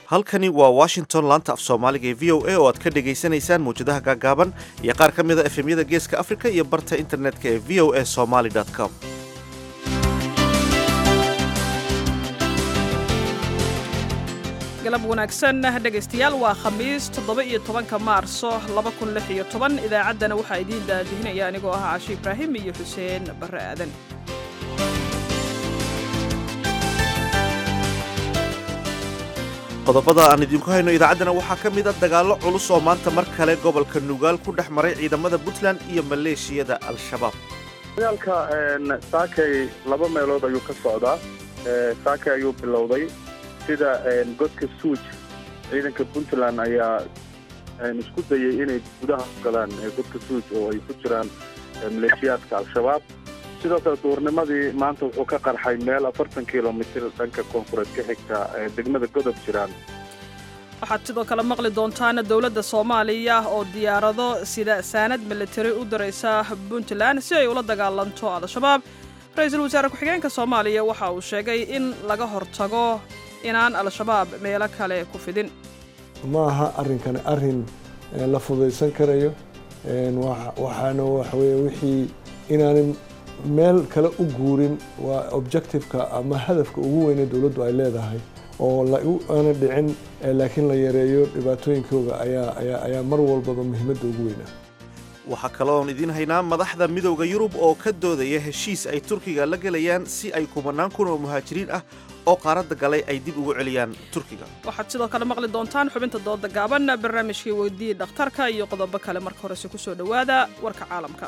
halkani waa washington laanta af soomaaliga ee v o a oo aad ka dhagaysanaysaan mawjadaha gaagaaban iyo qaar ka mida efemyada geeska afrika iyo barta internetka ee v o a somaly com galab wanaagsan dhegaystayaal waa khamiis toddoba iyo tobanka maarso laba kun lix iyo toban idaacaddana waxaa idiin daadihinaya anigoo ah caashi ibraahim iyo xuseen barre aadan qodobada aan idinku hayno idaacaddana waxaa ka mid a dagaallo culus oo maanta mar kale gobolka nugaal ku dhex maray ciidamada puntland iyo maleeshiyada al-shabaab dagaalka saakay laba meelood ayuu ka socdaa saakay ayuu bilowday sida godka suuj ciidanka puntland ayaa isku dayay inay gudaha u galaan godka suuj oo ay ku jiraan maleeshiyaadka al-shabaab sidoo kale duurnimadii maanta wuxuu ka qarxay meel afartan kilomitir dhanka koonfureed ka xigta degmada godob jiraan waxaad sidoo kale maqli doontaan dowladda soomaaliya oo diyaarado sida saanad militari u diraysa puntland si ay ula dagaalanto al-shabaab ra-iisul wasaare ku-xigeenka soomaaliya waxa uu sheegay in laga hortago inaan al-shabaab meelo kale ku fidin ma aha arrinkani arrin la fudaysan karayo waxaana waxaweye wixii inaanan meel kale u guurin waa objectiveka ama hadafka ugu weyne dowladdu ay leedahay oo aana dhicin laakiin la yareeyo dhibaatooyinkooga ayaa mar walbaba muhiimadda ugu weynaa waxaa kaloon idiin haynaa madaxda midowda yurub oo ka doodaya heshiis ay turkiga la gelayaan si ay kumanaan kun oo muhaajiriin ah oo qaaradda galay ay dib ugu celiyaan turkiga waxaad sidoo kale maqli doontaan xubinta dooda gaaban barnaamijkii weydii dhakhtarka iyo qodobo kale marka horese ku soo dhowaada warka caalamka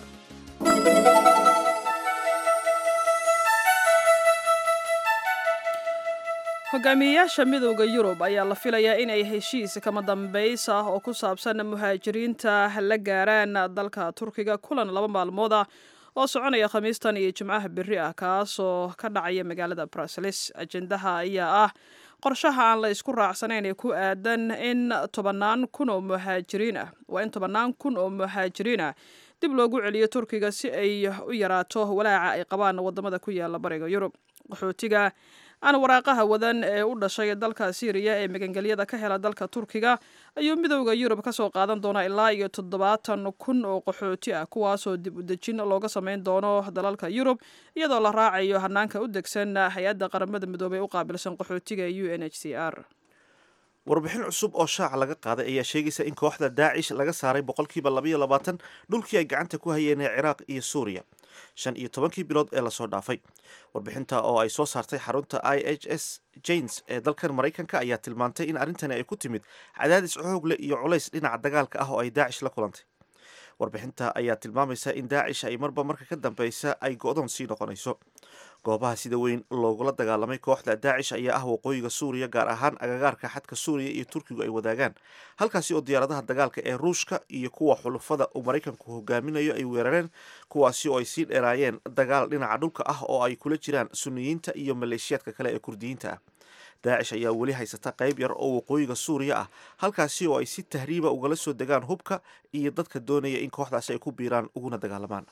hogaamiyeyaasha midowda yurub ayaa la filayaa inay heshiis kama dambays ah oo ku saabsan muhaajiriinta la gaaraan dalka turkiga kulan laba maalmood ah oo soconaya khamiistan iyo jimcaha berri ah kaasoo ka dhacaya magaalada bruseles ajendaha ayaa ah qorshaha aan la isku raacsanayn ee ku aadan in tobannaan kun oo muhaajiriin ah waa in tobannaan kun oo muhaajiriin ah dib loogu celiyo turkiga si ay u yaraato walaaca ay qabaan waddamada ku yaala bariga yurub qaxootiga aan waraaqaha wadan ee u dhashay dalka syriya ee magangelyada ka hela dalka turkiga ayuu midowda yurub ka soo qaadan doonaa ilaa iyo toddobaatan kun oo qaxooti ah kuwaasoo dib u dejin looga samayn doono dalalka yurub iyadoo la raacayo hanaanka u degsan hay-adda qaramada midoobey u qaabilsan qaxootiga u n h c r warbixin cusub oo shaaca laga qaaday ayaa sheegaysa in kooxda daacish laga saaray boqolkiiba labaiyo labaatan dhulkii ay gacanta ku hayeen ee ciraaq iyo suuriya shan iyo tobankii bilood ee lasoo dhaafay warbixinta oo ay soo saartay xarunta i h s janes ee dalkan maraykanka ayaa tilmaantay in arrintani ay ku timid cadaadis xoogle iyo culays dhinaca dagaalka ah oo ay daacish la kulantay warbixinta ayaa tilmaamaysa in daacish ay marba marka ka dambeysa ay go-doon sii noqonayso goobaha sida weyn loogula dagaalamay kooxda daacish ayaa ah waqooyiga suuriya gaar ahaan agagaarka xadka suuriya iyo turkigu ay wadaagaan halkaasi oo diyaaradaha dagaalka ee ruushka iyo kuwa xulufada uu maraykanku hogaaminayo ay weerareen kuwaasi oo ay sii dheeraayeen dagaal dhinaca dhulka ah oo ay kula jiraan suniyiinta iyo maleeshiyaadka kale ee kurdiyiinta ah daacish ayaa weli haysata qayb yar oo waqooyiga suuriya ah halkaasi oo ay si tahriiba ugala soo degaan hubka iyo dadka doonaya in kooxdaasi ay ku biiraan uguna dagaalamaan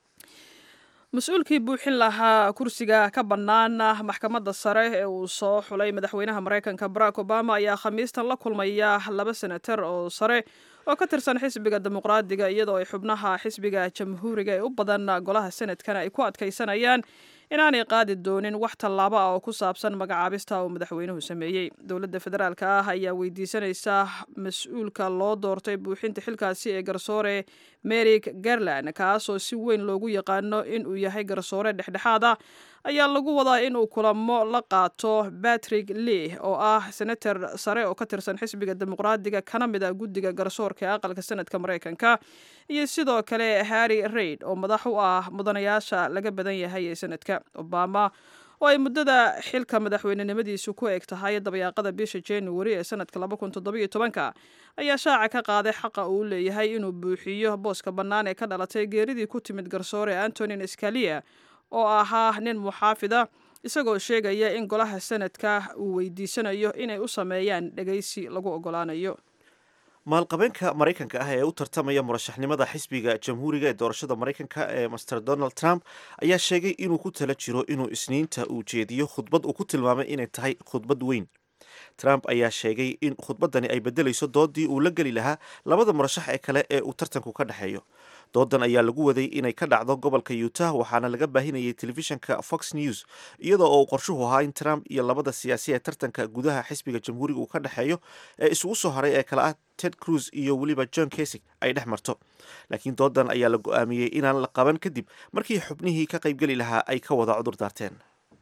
mas-uulkii buuxin lahaa kursiga ka bannaan maxkamadda sare ee uu soo xulay madaxweynaha maraykanka barack obama ayaa khamiistan la kulmaya laba senatar oo sare oo ka tirsan xisbiga dimuqraadiga iyadoo ay xubnaha xisbiga jamhuuriga ee u badan golaha senadkana ay ku adkaysanayaan inaanay qaadi doonin wax tallaabo ah oo ku saabsan magacaabista uu madaxweynuhu sameeyey dowladda federaalka ah ayaa weydiisanaysa mas-uulka loo doortay buuxinta xilkaasi ee garsoore merik garland kaasoo si weyn loogu yaqaano inuu yahay garsoore dhexdhexaad ah ayaa lagu wadaa inuu kulamo la qaato batrick lee oo ah senator sare oo ka tirsan xisbiga dimuqraadiga kana mid a guddiga garsoorka ee aqalka senadka maraykanka iyo sidoo kale harry raid oo madax u ah mudanayaasha laga badan yahay ee senadka obama oo ay muddada xilka madaxweynenimadiisu ku eg tahay dabayaaqada bisha january ee sanadka labakuntodobytobanka ayaa shaaca ka qaaday xaqa uu leeyahay inuu buuxiyo booska bannaan ee ka dhalatay geeridii ku timid garsoore antonin scalia oo ahaa nin muxaafida isagoo sheegaya in golaha sanadka uu weydiisanayo inay u sameeyaan dhegaysi lagu ogolaanayo maalqabeenka maraykanka ah ee u tartamaya murashaxnimada xisbiga jamhuuriga ee doorashada maraykanka ee master donald trump ayaa sheegay inuu ku tala jiro inuu isniinta uu jeediyo khudbad uu ku tilmaamay inay tahay khudbad weyn trump ayaa sheegay in khudbaddani ay beddelayso doodii uu la geli lahaa labada murashax ee kale ee uu tartanku ka dhexeeyo doodan ayaa lagu waday inay ka dhacdo gobolka utah waxaana laga baahinayay telefishinka fox news iyadoo oo uu qorshuhu ahaa in trump iyo labada siyaasi ee tartanka gudaha xisbiga jamhuuriga uu ka dhexeeyo ee isugu soo haray ee kale ah ted cruz iyo weliba john kasig ay dhex marto laakiin doodan ayaa la go-aamiyey inaan la qaban kadib markii xubnihii ka qaybgeli lahaa ay ka wada cudur daarteen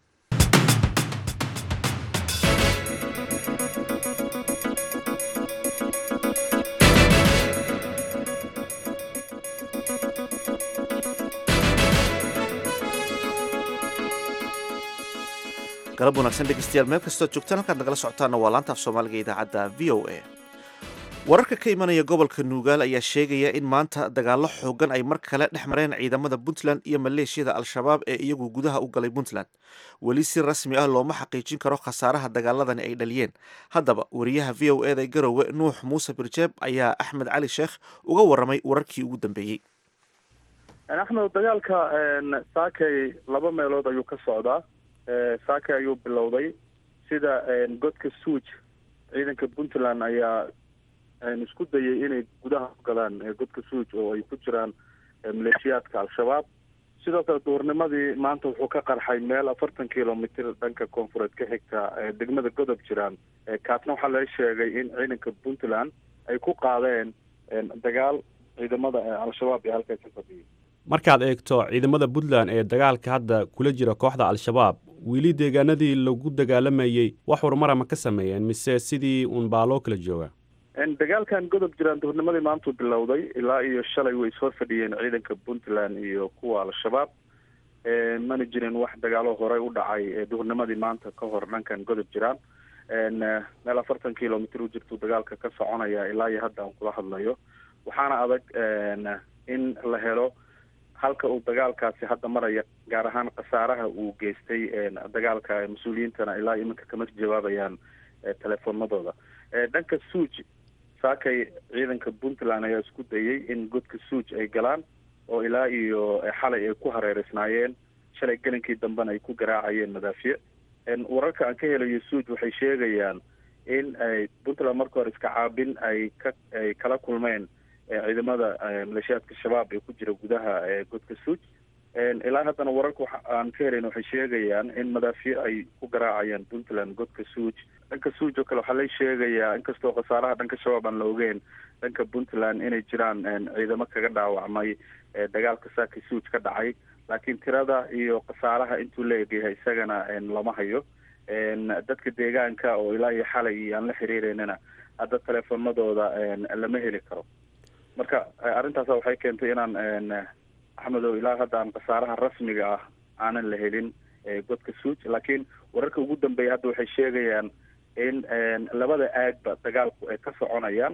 galab wanaagsan dhegeystayaal meel kastood joogtaan halkaad nagala socotaana waa laanta af soomaaliga idaacadda v o a wararka ka imanaya gobolka nuugaal ayaa sheegaya in maanta dagaallo xoogan ay mar kale dhex mareen ciidamada puntland iyo maleeshiyada al-shabaab ee iyagu gudaha u galay puntland weli si rasmi ah looma xaqiijin karo khasaaraha dagaaladani ay dhaliyeen haddaba wariyaha v o eda garowe nuux muuse birjeeb ayaa axmed cali sheekh uga waramay wararkii ugu dambeeyey axmed dagaalka saakay laba meelood ayuu ka socdaa saakay ayuu bilowday sida godka suuj ciidanka puntland ayaa isku dayay inay gudaha u galaan godka suuj oo ay ku jiraan maleeshiyaadka al-shabaab sidoo kale duurnimadii maanta wuxuu ka qarxay meel afartan kilomitr dhanka koonfureed ka xigta degmada godob jiraan kaasna waxaa laga sheegay in ciidanka puntland ay ku qaadeen dagaal ciidamada al-shabaab ee halkaas ka fadhiyay markaad eegto ciidamada puntland ee dagaalka hadda kula jira kooxda al-shabaab weli deegaanadii lagu dagaalamayey wax horumara ma ka sameeyeen mise sidii uun baa loo kala joogaa dagaalkan godob jiraan duhurnimadii maantuu bilowday ilaa iyo shalay way ishor fadhiyeen ciidanka puntland iyo kuwa al-shabaab mana jirin wax dagaalo horey u dhacay duhurnimadii maanta ka hor dhankan godob jiraan meel afartan kilomitr u jirtuu dagaalka ka soconaya ilaa iyo hadda aan kula hadlayo waxaana adag in la helo halka uu dagaalkaasi hadda maraya gaar ahaan khasaaraha uu geystay dagaalka mas-uuliyiintana ilaa iminka kama jawaabayaan telefoonadooda dhanka suuj saakay ciidanka puntland ayaa isku dayay in godka suuj ay galaan oo ilaa iyo xalay ay ku hareereysnaayeen shalay gelinkii dambena ay ku garaacayeen madaafiye wararka aan ka helayo suuj waxay sheegayaan in ay puntland marka hore iska caabin ay ka ay kala kulmeen ciidamada maleeshiyaadka shabaab ee ku jira gudaha godka suuj ilaa haddana wararka waxa aan ka helayn waxay sheegayaan in madaafiye ay ku garaacayaan puntland godka suuj dhanka suuj oo kale waxaa la sheegayaa inkastoo khasaaraha dhanka shabaab aan la ogeyn dhanka puntland inay jiraan ciidamo kaga dhaawacmay dagaalka saaka suuj ka dhacay laakiin tirada iyo khasaaraha intuu la egyahay isagana lama hayo dadka deegaanka oo ilaa iyo xalay iyo aan la xiriireynana hadda teleefonadooda lama heli karo marka arrintaasa waxay keentay inaan axmedow ilaa hadda aan khasaaraha rasmiga ah aanan la helin godka suuj laakiin wararka ugu dambeeya hadda waxay sheegayaan in labada aagba dagaalku ay ka soconayaan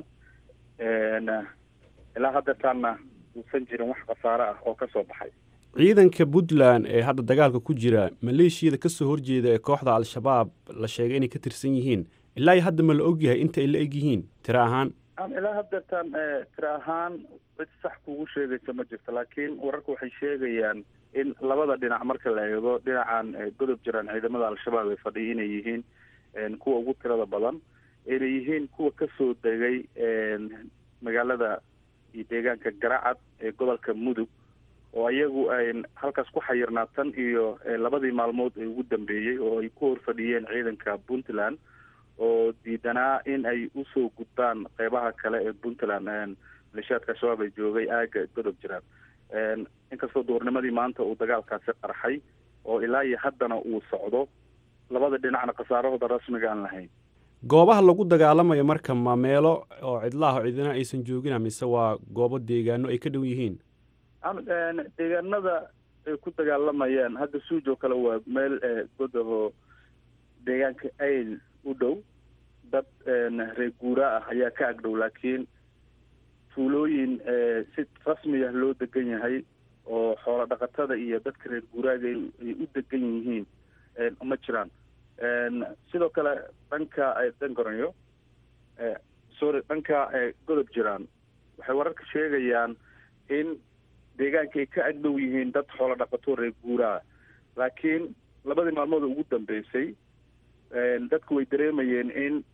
ilaa haddeetaanna uusan jirin wax khasaare ah oo ka soo baxay ciidanka puntland ee hadda dagaalka ku jira maleeshiyada ka soo horjeeda ee kooxda al-shabaab la sheegay inay ka tirsan yihiin ilaa iyo hadda ma la ogyahay inta ay la eg yihiin tiro ahaan ilaa haddeetaan tiro ahaan cid sax kugu sheegaysa ma jirto laakiin wararka waxay sheegayaan in labada dhinac marka la eego dhinacan godob jiraan ciidamada al-shabaab ay fadhiya inay yihiin kuwa ugu tirada badan inay yihiin kuwa kasoo degay magaalada iyo deegaanka garacad ee gobolka mudug oo iyagu ay halkaas ku xayirnaa tan iyo labadii maalmood ee ugu dambeeyey oo ay ku horfadhiyeen ciidanka puntland oo diidanaa in ay usoo gudbaan qeybaha kale ee puntland maleeshiyaadka al-shabaab ay joogay aaga godob jiraan inkastoo duurnimadii maanta uu dagaalkaasi qarxay oo ilaa iyo haddana uu socdo labada dhinacna khasaarahooda rasmiga aan lahayn goobaha lagu dagaalamayo marka ma meelo oo cidlaah oo cidina aysan joogina mise waa goobo deegaano ay ka dhow yihiin deegaanada ay ku dagaalamayaan hadda suuj oo kale waa meel godaho deegaanka ayl u dhow dad reer guura ah ayaa ka agdhow laakiin tuulooyin si rasmiya loo degan yahay oo xoolo dhaqatada iyo dadka reer guuraaga ay u degan yihiin ma jiraan sidoo kale dhanka dangoranyo sorry dhanka godob jiraan waxay wararka sheegayaan in deegaanka ay ka agdhow yihiin dad xoolo dhaqato reer guuraa laakiin labadii maalmood ugu dambeysay dadku way dareemayeen in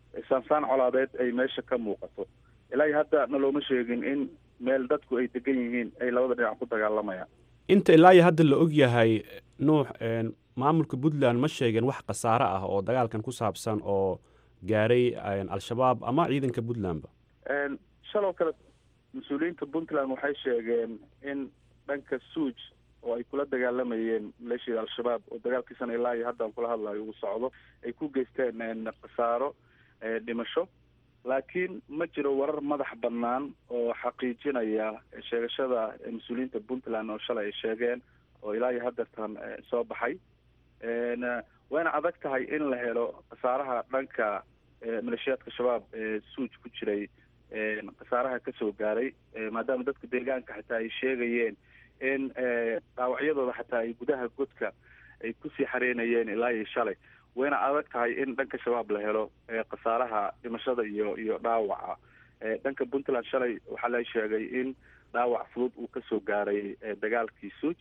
saansaan colaadeed ay meesha ka muuqato ilaa hadda nalooma sheegin in meel dadku ay degan yihiin ay labada dhinac ku dagaalamayaan inta ilaa iyo hadda la og yahay nuux maamulka puntland ma sheegeen wax khasaare ah oo dagaalkan ku saabsan oo gaaray al-shabaab ama ciidanka puntlandba shaloo kale mas-uuliyiinta puntland waxay sheegeen in dhanka suuj oo ay kula dagaalamayeen maleeshiyada al-shabaab oo dagaalkiisana ilaa iyo hadda aan kula hadlayo uu socdo ay ku geysteen khasaaro dhimasho laakiin ma jiro warar madax bannaan oo xaqiijinaya sheegashada mas-uuliyiinta puntland oo shalay ay sheegeen oo ilaa iyo haddeertan soo baxay wayna adag tahay in la helo khasaaraha dhanka maleeshiyaadka shabaab ee suuj ku jiray khasaaraha kasoo gaaray maadaama dadka deegaanka xataa ay sheegayeen in dhaawacyadooda xataa ay gudaha godka ay kusii xareynayeen ilaa iyo shalay wayna adag tahay in dhanka shabaab la helo khasaaraha dhimashada iyo iyo dhaawaca dhanka puntland shalay waxaa la sheegay in dhaawac fudud uu kasoo gaaray dagaalkii suuj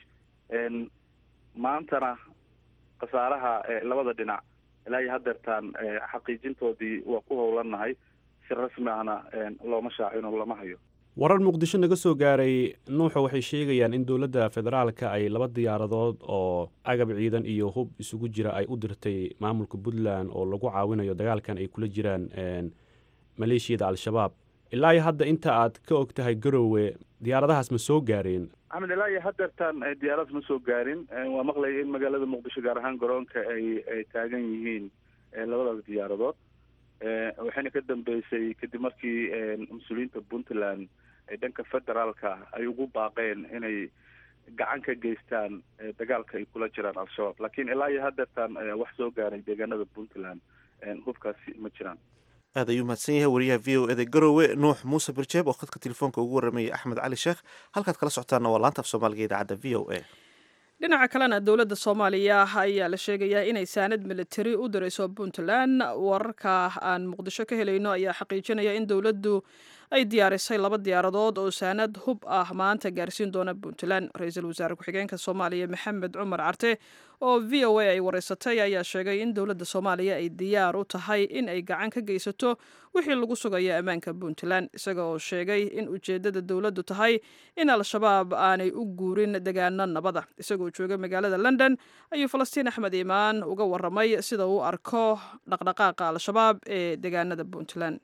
maantana khasaaraha labada dhinac ilaa iyo haddeertaan xaqiijintoodii waa ku howlanahay si rasmi ahna looma shaacino lama hayo warar muqdisho naga soo gaaray nuuxa waxay sheegayaan in dowladda federaalka ay laba diyaaradood oo agab ciidan iyo hub isugu jira ay u dirtay maamulka puntland oo lagu caawinayo dagaalkan ay kula jiraan maleeshiyada al-shabaab ilaa iyo hadda inta aad ka og tahay garowe diyaaradahaas ma soo gaareen axmed ilaa iyo haddeertaan diyaarad ma soo gaarin waa maqlaya in magaalada muqdisho gaar ahaan garoonka ay ay taagan yihiin labadaas diyaaradood waxayna ka dambeysay kadib markii mas-uuliyiinta puntland ee dhanka federaalka ay ugu baaqeen inay gacan ka geystaan dagaalka ay kula jiraan al-shabaab laakiin ilaa iyo haddeertaan wax soo gaaray deegaanada puntland hubkaasi ma jiraan aad ayuu mahadsan yahay wariyaha v o eda garowe nuux muuse birjeeb oo khadka telefoonka ugu warramayay axmed cali sheekh halkaad kala socotaana waa laanta af soomaaliga idaacadda v o a dhinaca kalena dowladda soomaaliya ayaa la sheegayaa inay saanad militari u dirayso puntland wararka aan muqdisho ka helayno ayaa xaqiijinaya in dowladdu ay diyaarisay laba diyaaradood oo saanad hub ah maanta gaarsiin doona puntland ra-iisul wasaare ku-xigeenka soomaaliya maxamed cumar carte oo v o a ay wareysatay ayaa sheegay in dowladda soomaaliya ay diyaar u tahay in ay gacan ka geysato wixii lagu sugayo ammaanka puntland isaga oo sheegay in ujeeddada dowladdu tahay in al-shabaab aanay u guurin degaano nabada isagoo jooga magaalada london ayuu falastiin axmed iimaan uga waramay sida uu arko dhaqdhaqaaqa al-shabaab ee degaanada puntland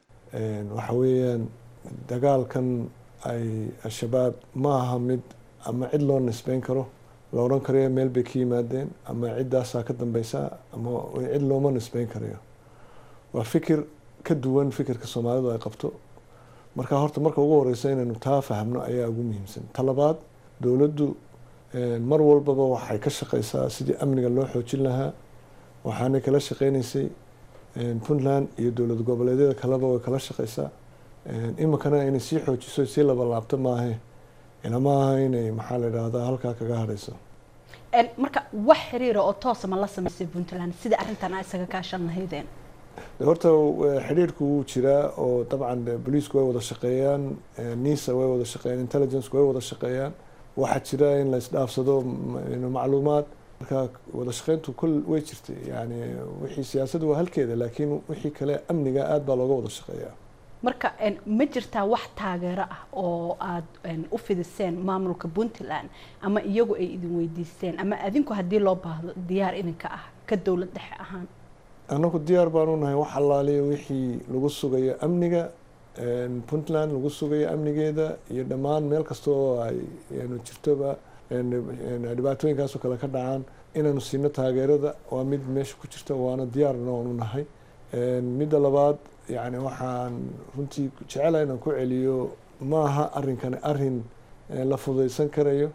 waxa weeyaan dagaalkan ay al-shabaab ma aha mid ama cid loo nisbeyn karo la odhan karayo meel bay ka yimaadeen ama ciddaasaa ka dambeysa ama cid looma nisbeyn karayo waa fikir ka duwan fikirka soomaalidu ay qabto marka horta marka ugu horeysa inaynu taa fahmno ayaa ugu muhiimsan talabaad dowladdu mar walbaba waxay ka shaqeysaa sidii amniga loo xoojin lahaa waxaanay kala shaqeyneysay puntland iyo dowlad goboleedyada kaleba way kala shaqeysaa iminkana inay sii xoojiso sii labalaabto maahe ilama aha inay maxaa la idhaahdaa halkaa kaga hadhayso marka wax xiriira oo toosa ma la sameysay puntland sida arrintan a isaga kaashan lahaydeen horta xidhiirku wuu jiraa oo dabcan boliisku way wada shaqeeyaan nisa way wada shaqeeyaan intelligenceku way wada shaqeeyaan waxaa jira in la isdhaafsado macluumaad marka wada shaqeyntu kul way jirtay yani wixii siyaasaddu waa halkeeda laakiin wixii kale amniga aada baa looga wada shaqeeyaa marka ma jirtaa wax taageero ah oo aada u fidiseen maamulka puntland ama iyagu ay idin weydiisteen ama adinku haddii loo baahdo diyaar idinka ah ka dowlad dhexe ahaan annagu diyaar baanu nahay wax allaaliya wixii lagu sugayo amniga puntland lagu sugayo amnigeeda iyo dhammaan meel kasta oo ay jirtoba dhibaatooyinkaasoo kale ka dhacaan inaanu siino taageerada waa mid meesha ku jirta waana diyaarna oonu nahay midda labaad yani waxaan runtii jecelaha inaan ku celiyo ma aha arrinkani arrin la fudaysan karayo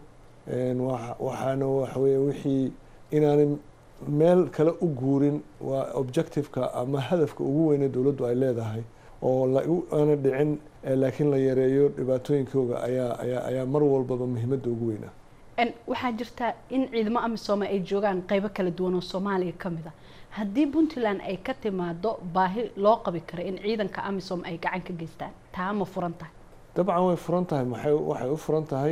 waxaana waxawey wixii inaanay meel kale u guurin waa objectiveka ama hadafka ugu weyne dowladdu ay leedahay oo aana dhicin laakiin la yareeyo dhibaatooyinkooga ayaa ayaa ayaa mar walbaba muhiimadda ugu weynaa waxaa jirta in ciidamo amisoome ay joogaan qeybo kala duwan oo soomaaliya ka mid a haddii puntland ay ka timaado baahi loo qabi karo in ciidanka amisom ay gacan ka geystaan taa ma furan tahay dabcan way furan tahay maxay waxay u furan tahay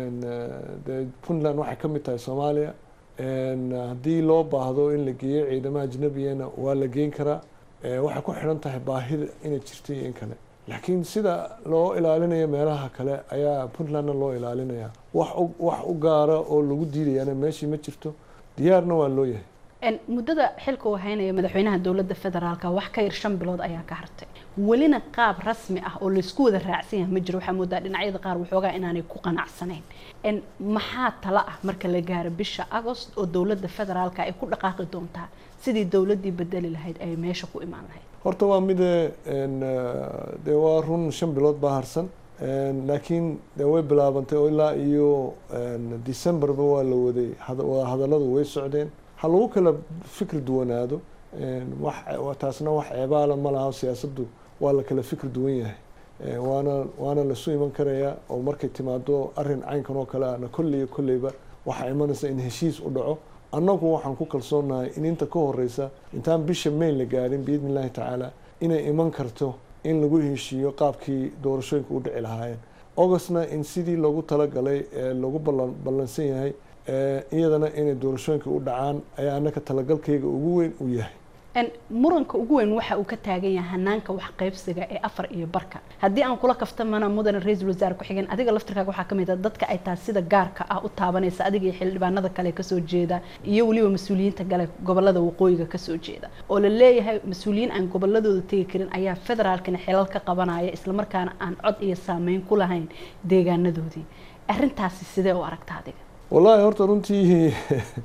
de puntland waxay ka mid tahay soomaaliya haddii loo baahdo in la geeyo ciidamo ajnabiyana waa la geyn karaa waxay ku xidhan tahay baahida inay jirto iyo in kale laakiin sida loo ilaalinayo meelaha kale ayaa puntlandna loo ilaalinaya wax wax u gaara oo lagu diidayana meeshii ma jirto diyaarna waa loo yahay muddada xilka uu haynaya madaxweynaha dowladda federaalka wax ka yar shan bilood ayaa ka hartay welina qaab rasmi ah oo laysku wada raacsan yahay ma jiro waxaa moodaa dhinacyada qaar waxoogaa inaanay ku qanacsanayn maxaa tala ah marka la gaaro bisha agost oo dowladda federaalka ay ku dhaqaaqi doontaa sidii dowladdii bedeli lahayd ay meesha ku imaan lahayd horta waa mide dee waa run shan bilood baa harsan laakiin de way bilaabantay oo ilaa iyo decemberba waa la waday hadalladu way socdeen ha lagu kala fikri duwanaado wax taasna wax ceebaala ma laha siyaasaddu waa la kala fikri duwan yahay waana waana lasu iman karayaa oo markay timaado arrin caynkan oo kale ahna kolley kolleyba waxaa imanaysa in heshiis u dhaco annagu waxaan ku kalsoonahay in inta ka horeysa intaan bisha mayn la gaadhin biidni illaahi tacaala inay iman karto in lagu heshiiyo qaabkii doorashooyinka u dhici lahaayeen augustna in sidii loogu talagalay ee lagu ballan ballansan yahay iyadana inay doorashooyinka u dhacaan ayaa annaka talagalkayga ugu weyn u yahay muranka ugu weyn waxa uu ka taagan yahay hanaanka wax qaybsiga ee afar iyo barka haddii aan kula kaftamana mudane ra-iisul wasaare ku-xigeen adiga laftirkaaga waxaa kamid ah dadka ay taas sida gaarka ah u taabanaysa adiga iyo xildhibaanada kale kasoo jeeda iyo weliba mas-uuliyiinta gale gobolada waqooyiga kasoo jeeda oo la leeyahay mas-uuliyiin aan goboladooda tegi karin ayaa federaalkana xilal ka qabanaya islamarkaana aan cod iyo saameyn ku lahayn deegaanadoodii arrintaasi sidee u aragta adiga wallaahi horta runtii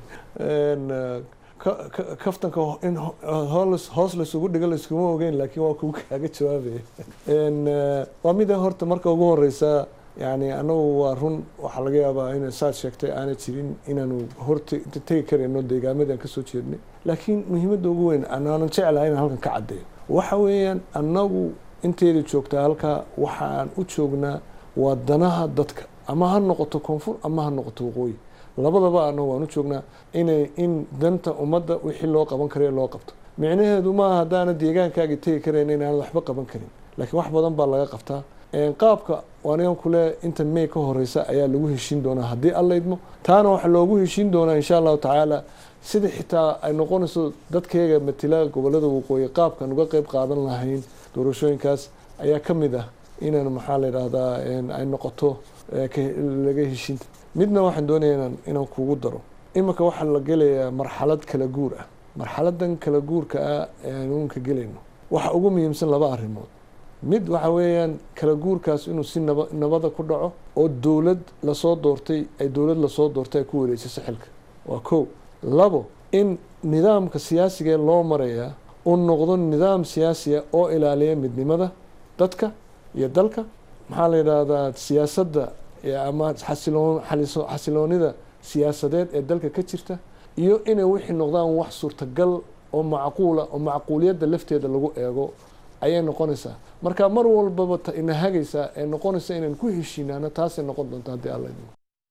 kaftanka in hoos laysugu dhigo layskuma ogeyn laakiin waa kugu kaaga jawaabaya waa mida horta marka ugu horeysa yani anagu waa run waxaa laga yaabaa in saad sheegtay aana jirin inaanu horta tegi karayno deegaamadii aan kasoo jeednay laakiin muhiimadda ugu weyn aanan jeclahay inaan halkan ka caddeeyo waxa weeyaan annagu inteeda joogtaa halkaa waxaan u joognaa waa danaha dadka ama ha noqoto koonfur ama ha noqoto waqooyi labadaba anagu waan u joognaa inay in danta ummadda wixii loo qaban karayo loo qabto micnaheedu maaha haddaana deegaankaaga tegi karayn inaanad waxba qaban karin laakiin wax badan baa laga qabtaa qaabka anigan kule inta may ka horeysa ayaa lagu heshiin doonaa haddii allaydmo taana waxaa loogu heshiin doonaa insha allahu tacaala sida xitaa ay noqonayso dadkayga matila gobolada waqooyi qaabkan uga qeyb qaadan lahayn doorashooyinkaas ayaa ka mid ah inaan maxaa la yidhaahdaa ay noqoto laga heshiinta midna waxaan doonaya inaan kugu daro iminka waxaa la gelayaa marxalad kala guur ah marxaladan kala guurka ah aanuunka gelayno waxa ugu muhiimsan laba arrimood mid waxa weeyaan kala guurkaas inuu si naba nabada ku dhaco oo dowlad lasoo doortay ay dowlad lasoo doortay ay ku wareejiso xilka waa kow labo in nidaamka siyaasigaee loo marayaa uu noqdo nidaam siyaasiya oo ilaaliya midnimada dadka iyo dalka maxaa la yidhaahdaa siyaasadda ama xasiloon xasiloonida siyaasadeed ee dalka ka jirta iyo inay wixii noqdaan wax suurtagal oo macquula oo macquuliyadda lafteeda lagu eego ayay noqonaysaa marka mar walbaba ina hagaysaa ee noqonaysa inaan ku heshiinaano taasay noqon doonta haddii alla idmo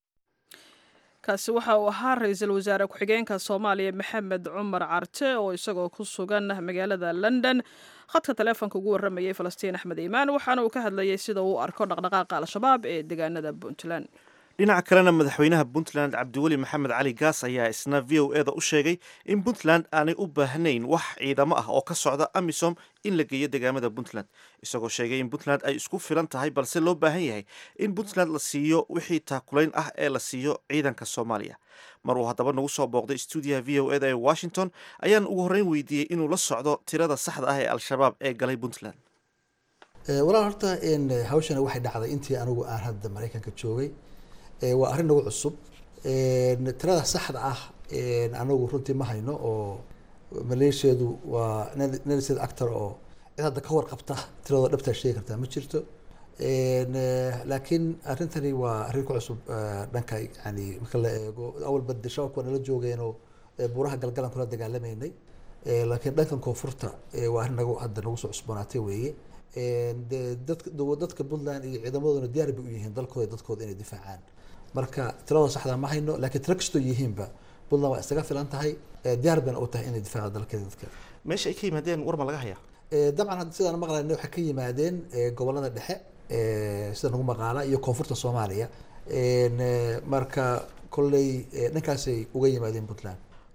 kaasi waxa uu ahaa ra-iisul wasaare ku-xigeenka soomaaliya maxamed cumar carte oo isagoo ku sugan magaalada london khadka taleefonka ugu waramayay falastiin axmed iimaan waxaana uu ka hadlayay sida uu arko dhaqdhaqaaqa al-shabaab ee deegaanada puntland dhinaca kalena madaxweynaha puntland cabdiweli maxamed cali gaas ayaa isna v o eda u sheegay in puntland aanay u baahnayn wax ciidamo ah oo ka socda amisom in la geeyo deegaamada puntland isagoo sheegay in puntland ay isku filan tahay balse loo baahan yahay in puntland la siiyo wixii taakulayn ah ee la siiyo ciidanka soomaaliya mar uu haddaba nagu soo booqday stuudiyaha v o eda ee washington ayaan ugu horreyn weydiiyey inuu la socdo tirada saxda ah ee al-shabaab ee galay puntland walaal horta hawshana waxay dhacday intii anigu aan hadda maraykanka joogay waa arrin nagu cusub tirada saxda ah anagu runtii ma hayno oo maleeshiyeedu waa nelsed actor oo cid hadda ka warqabta tiradoo dhabtaa sheegi kartaa ma jirto laakiin arrintani waa arrin ku cusub dhanka yani marka la eego awalba de shabaabka waa nala joogeenoo buuraha galgalan kula dagaalamaynay laakiin dhankan koonfurta waa arrin nagu hadda nagu soo cusboonaatay weeye de dadka dadka puntland iyo ciidamaduna diyaar bay u yihiin dalkooda dadkooda inay difaacaan marka tiradoo saxda ma hayno laakiin tiro kastoo yihiinba puntland waa isaga filan tahay diyaar bayna u tahay inay difaaco dalkeeda dadka meesha ay ka yimaadeen war ma laga hayaa dabcan sidaan maqlayna waxay ka yimaadeen gobolada dhexe sida nagu maqaala iyo koonfurta soomaaliya marka kolley dhankaasay uga yimaadeen puntland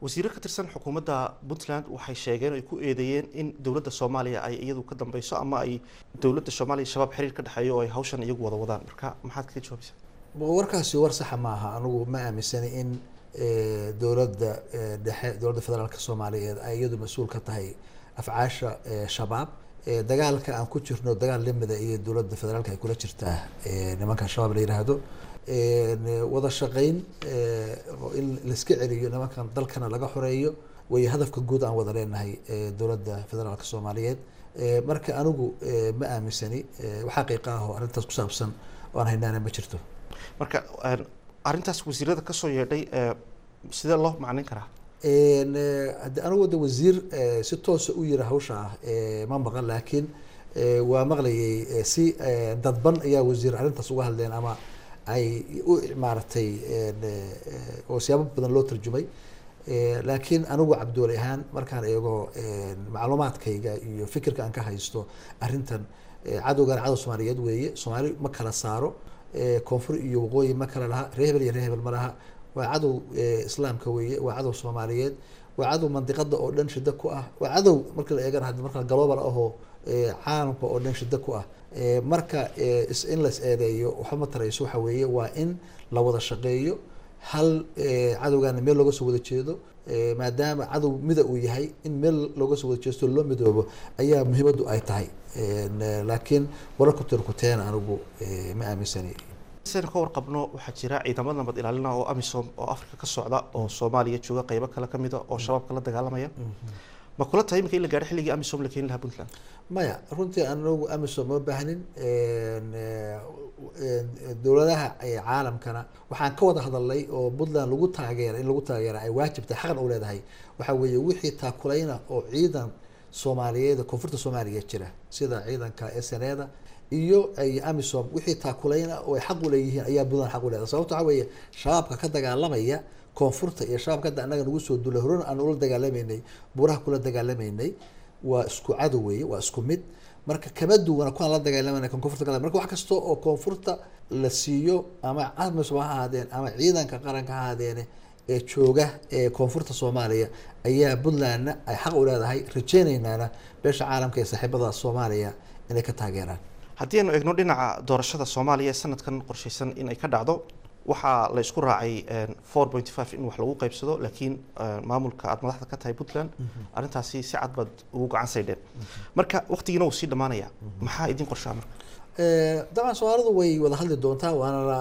wasiiro ka tirsan xukuumadda puntland waxay sheegeen ay ku eedeeyeen in dowladda soomaaliya ay iyadu ka dambeyso ama ay dowladda soomaaliya shabaab xiriir ka dhexeeyo oo ay hawshan iyagu wada wadaan marka maxaad kaga jawaabaysaa warkaasi war saxa ma aha anigu ma aaminsani in dowladda dhexe dowladda federaalka soomaaliyeed ay iyadu mas-uul ka tahay afcaasha shabaab dagaalka aan ku jirno dagaal lamida iyo dowladda federaalka ay kula jirtaa nimanka shabaab la yiraahdo wada shaqeyn in laiska celiyo nimankan dalkana laga xoreeyo way hadafka guud aan wada leenahay dowladda federaalka soomaaliyeed marka anigu ma aaminsani wax xaqiiqa ah oo arrintaas ku saabsan oo aan haynaana ma jirto marka arrintaas wasiirada kasoo yeedhay sidee loo macnin karaa hadde anigu de wasiir si toosa u yiri hawsha ah ma maqan laakiin waa maqlayay si dadban ayaa wasiir arrintaas uga hadleen ama ay u maaragtay oo siyaabo badan loo tarjumay laakiin anigu cabdiwali ahaan markaan eego macluumaadkayga iyo fikirka aan ka haysto arrintan cadowgan cadow soomaaliyeed weeye soomaali ma kala saaro koonfur iyo waqooyi ma kala laha ree hebel iyo ree hebel ma laha waa cadow islaamka weeye waa cadow soomaaliyeed waa cadow mandiqada oo dhan shida ku ah waa cadow marka la eegana hadda marka global ahoo caalamka oo dhan shida ku ah marka in las eedeeyo waxba ma tarayso waxa weeye waa in la wada shaqeeyo hal cadowgaana meel looga soo wada jeedo maadaama cadow mida uu yahay in meel looga soo wada jeesto loo midoobo ayaa muhiimaddu ay tahay laakiin wararku tirkuteena anigu ma aaminsani saynu ka warqabno waxaa jira ciidamada nabad ilaalina oo amisom oo africa ka socda oo soomaaliya jooga qeybo kale kamida oo shabaabka la dagaalamaya ma kula tahay imika in la gaadho xilligii amisom la keeni lahaa puntland maya runtii anagu amisom ma baahnin dowladaha caalamkana waxaan ka wada hadalnay oo puntland lagu taageera in lagu taageera ay waajibtay xaqan u leedahay waxa weeye wixii taakulayna oo ciidan soomaaliyeed koonfurta soomaaliya jira sida ciidanka sneda iyo ay amisom wixii taakulayna oo ay xaq u leeyihiin ayaa puntland xaq u leedahay sababto waxa weeye shabaabka ka dagaalamaya koonfurta iyo shabaabka hadda annaga nagu soo duulay horena aan ula dagaalamaynay buuraha kula dagaalamaynay waa isku cadow weeye waa isku mid marka kama duwana kuwaan la dagaalamayna kan koonfurta ka marka wax kasta oo koonfurta la siiyo ama amisom ha ahaadeen ama ciidanka qaranka ha ahaadeene ee jooga ee koonfurta soomaaliya ayaa puntlandna ay xaq u leedahay rajeynaynaana beesha caalamka ee saaxiibada soomaaliya inay ka taageeraan haddii aynu eegno dhinaca doorashada soomaaliya ee sanadkan qorshaysan in ay ka dhacdo waxaa la isku raacay four point five in wax lagu qaybsado laakiin maamulka aada madaxda ka tahay puntland arrintaasi si cad baad ugu gacan saydheen marka waqtigiina wuu sii dhamaanaya maxaa idin qorshaa marka dabcan soomaalidu way wada hadli doontaa waana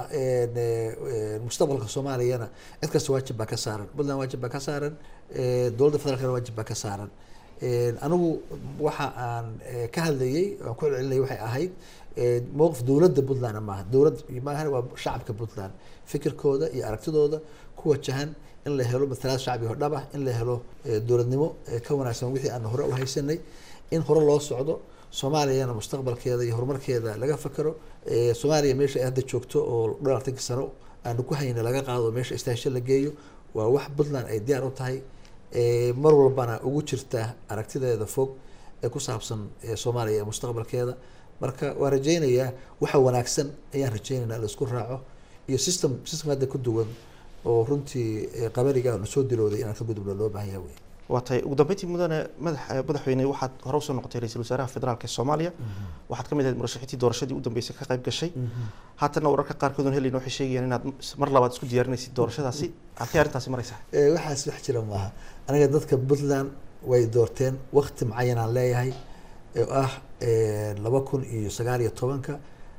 mustaqbalka soomaaliyana cid kasta waajib baa ka saaran puntland waajib baa ka saaran dowladda federaalkana waajib baa ka saaran anigu waxa aan ka hadlayay aan ku celcelinayay waxay ahayd mowqif dowladda puntland maaha dowlad maahan waa shacabka puntland fikirkooda iyo aragtidooda ku wajahan in la helo matalaad shacbi oo dhab ah in la helo dowladnimo ka wanaagsan wixii aan hore u haysanay in hore loo socdo soomaaliyana mustaqbalkeeda iyo horumarkeeda laga fakero soomaaliya meesha ay hadda joogto oo dhowr afartanki sano aanu ku hayna laga qaado meesha istaasho la geeyo waa wax puntland ay diyaar u tahay mar walbana ugu jirta aragtideeda fog ee ku saabsan soomaaliya ee mustaqbalkeeda marka waa rajeynayaa waxa wanaagsan ayaan rajeynaynaa in la isku raaco iyo system system hadda ku duwan oo runtii qabaliga na soo dilooday inaan ka gudubno loo baahan yahay wey waa tahay ugu dambeyntii mudane madax madaxweyne waxaad hore usoo noqotay ra-iisul wasaaraha federaalka ee soomaaliya waxaad ka mid ahayd murashaxiintii doorashadii u dambeysay ka qayb gashay haatanna wararka qaarkood oon helayna waxay sheegayaan inaad mar labaad isku diyaarinaysid doorashadaasi halkay arrintaasi maraysaa waxaas wax jira maaha aniga dadka puntland way doorteen wakti mucayan aan leeyahay oo ah laba kun iyo sagaal iyo tobanka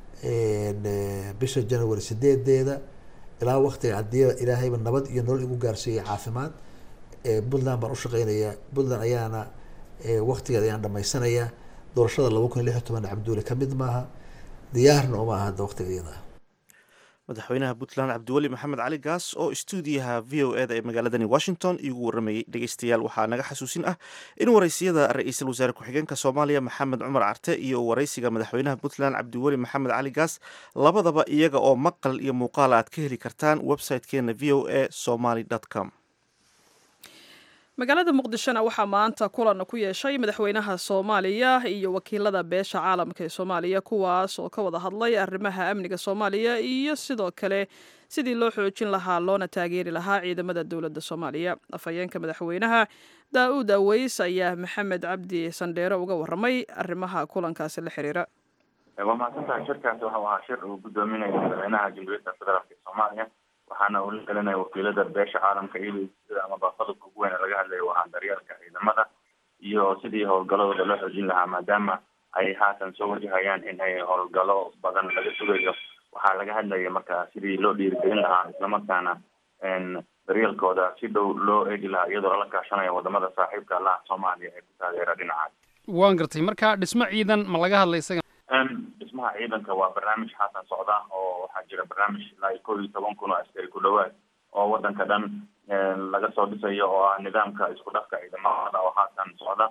bisha january sideedeeda ilaa waktiga haddii ilaahayba nabad iyo nolol igu gaarsiiyay caafimaad puntland baan ushaqeynayaa puntland ayaana waktigeeda ayaan dhamaysanayaa doorashada laba kun iyo lix iyo toban cabduuli ka mid maaha diyaarna uma aha hadda waktiga iyada madaxweynaha puntland cabdiweli maxamed cali gaas oo istuudiyaha v o eda ee magaaladani washington igu waramayey dhegeystayaal waxaa naga xasuusin ah in waraysiyada ra-iisul wasaare ku-xigeenka soomaaliya maxamed cumar carte iyo waraysiga madaxweynaha puntland cabdiweli maxamed cali gaas labadaba iyaga oo maqal iyo muuqaal aad ka heli kartaan website-keena v o a somaly com magaalada muqdishona waxaa maanta kulan ku yeeshay madaxweynaha soomaaliya iyo wakiilada beesha caalamka ee soomaaliya kuwaas oo ka wada hadlay arrimaha amniga soomaaliya iyo sidoo kale sidii loo xoojin lahaa loona taageeri lahaa ciidamada dowladda soomaaliya afhayeenka madaxweynaha daa-uud aweys ayaa maxamed cabdi sandheere uga waramay arrimaha kulankaasi la xiriira waa mahadsantahay shirkaasi waxau ahaa shir uu gudoominaya madaxweynaha jamhuuriyadda federaalk ee soomaaliya waxaana uu la gelinaya wakiilada beesha caalamka iyadoo sida amaba qodobka ugu weyn laga hadlayo waa daryeelka ciidamada iyo sidii howlgaladooda loo xoojin lahaa maadaama ay haatan soo wajahayaan in ay howlgalo badan laga sugayo waxaa laga hadlaya marka sidii loo dhiirigelin lahaa islamarkaana daryeelkooda si dhow loo eegi lahaa iyadoo lala kaashanayo wadamada saaxiibka allaha soomaaliya ee ku taageera dhinacaas waan gartay marka dhismo ciidan ma laga hadlay isaga dhismaha ciidanka waa barnaamij haatan socda oo waxaa jira barnaamij ilaa iyo kow iyo toban kun oo askari ku dhawaad oo wadanka dhan laga soo dhisayo oo ah nidaamka isku dhafka ciidamada oo haatan socda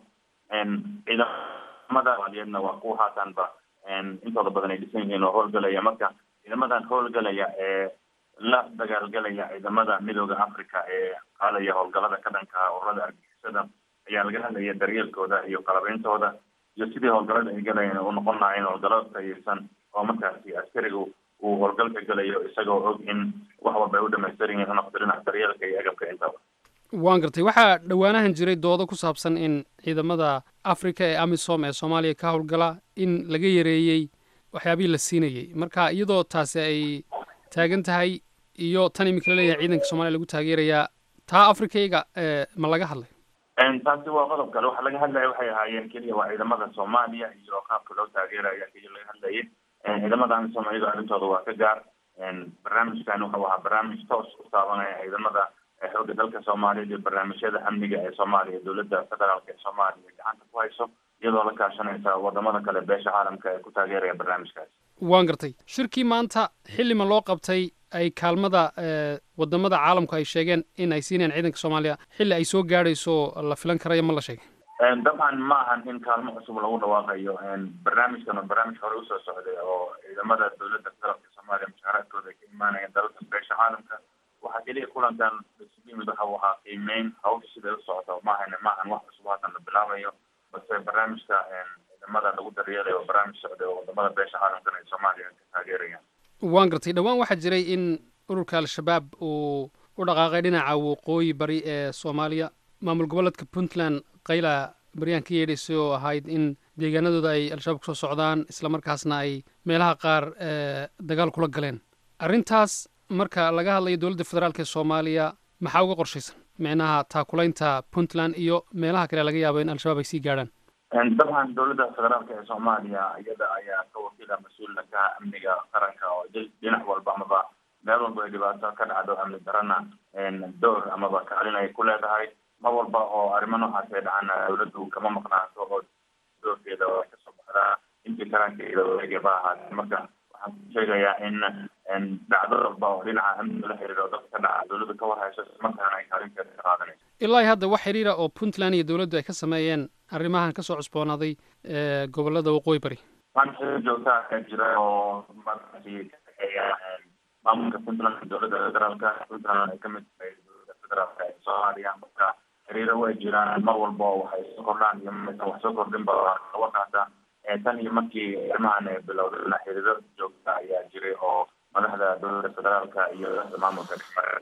ciidamada soomaaliyedna waa kuwa haatanba intooda badan ay dhisan yihiin oo howlgalaya marka ciidamadan howlgalaya ee la dagaalgalaya ciidamada midooda africa ee qaadaya howlgalada ka dhanka ururada argixisada ayaa laga hadlaya daryeelkooda iyo qalabeyntooda iyo sidii howlgalada ay galayeen u noqon lahayn howlgalada tayirsan oo markaasi askarigu uu howlgalka galayo isagoo og in wax walba ay u dhamaystiran yihiin unoqdo dhinaca daryeelka iyo agabka intaba waan gartay waxaa dhowaanahan jiray doodo ku saabsan in ciidamada africa ee amisom ee soomaaliya ka howlgala in laga yareeyey waxyaabihii la siinayey marka iyadoo taasi ay taagan tahay iyo tan imika laleeyahay ciidanka soomaliya lagu taageerayaa taa africayga ma laga hadlay taasi waa qodob kale waxa laga hadlaya waxay ahaayeen keliya waa ciidamada soomaaliya iyo qaabka loo taageeraya keliya laga hadlayay ciidamada amisom iyadoo arrintooda waa ka gaar barnaamijkan wuxuu ahaa barnaamij toos u taabanaya ciidamada xoogga dalka soomaaliya iyo barnaamijyada amniga ee soomaaliya dowladda federaalk ee soomaaliya gacanta ku hayso iyadoo la kaashanaysa wadamada kale beesha caalamka ee ku taageeraya barnaamijkaasi waan gartay shirkii maanta xillima loo qabtay ay kaalmada wadamada caalamku ay sheegeen in ay siinayaan ciidanka soomaaliya xilli ay soo gaadhayso la filan karayo ma la sheegay dabcan ma ahan in kaalmo cusub lagu dhawaaqayo barnaamijkan waa barnaamij hore usoo socday oo ciidamada dowladda federaalka soomaaliya mushaaraadkooda ay ka imaanayeen dalalka beesha caalamka waxaa keliya kulankan isugu yimid waxa uu ahaa qiimeyn hawsha siday u socoto maahan maahan wax cusub haatan la bilaabayo balse barnaamijka ciidamada lagu daryeelayo waa barnaamij socday oo wadamada beesha caalamkana ay soomaaliya ka taageerayaan waan gartay dhowaan waxaa jiray in ururka al-shabaab uu u dhaqaaqay dhinaca waqooyi bari ee soomaaliya maamul goboleedka puntland qayla baryaan ka yeedhaysay oo ahayd in deegaanadooda ay al-shabaab kusoo socdaan islamarkaasna ay meelaha qaar dagaal kula galeen arrintaas marka laga hadlayo dowladda federaalk ee soomaaliya maxaa uga qorshaysan micnaha taakulaynta puntland iyo meelaha kale laga yaabo in al-shabaab ay sii gaadhaan dabcan dowladda federaalka ee soomaaliya iyada ayaa ka wakiila mas-uulna ka amniga qaranka oo dhinac walba amaba meel walba ay dhibaato ka dhacdo amni darana door amaba kaalin ay ku leedahay mar walba oo arrimo noocaas ay dhacana dowladdu kama maqnaato oo doorkeeda ay kasoo baxdaa intii karankeeda wareegaba ahaatee marka waxaan ku sheegayaa in dhacdo walba oo dhinaca amniga la xiriiro dadka ka dhaca dowladdu ka warhayso markaana ay kaalinteeda ka qaadanayso ilaa hadda wax xiriira oo puntland iyo dowladdu ay ka sameeyeen arrimahan kasoo cusboonaaday gobolada waqooyi bari waan xiriir joogta ayaa jira oo markaasi ka dhexeeya maamulka puntland dowladda federaalka puntland ay kamid tahay dowladda federaalka ee soomaaliya marka xiriiro way jiraan mar walba oo waxay soo kordhaan iyo maysan wax soo kordhin ba waqaata tan iyo markii arrimahan ay bilowdayna xiriiro joogta ayaa jiray oo madaxda dowladda federaalka iyo maamulka dhexmara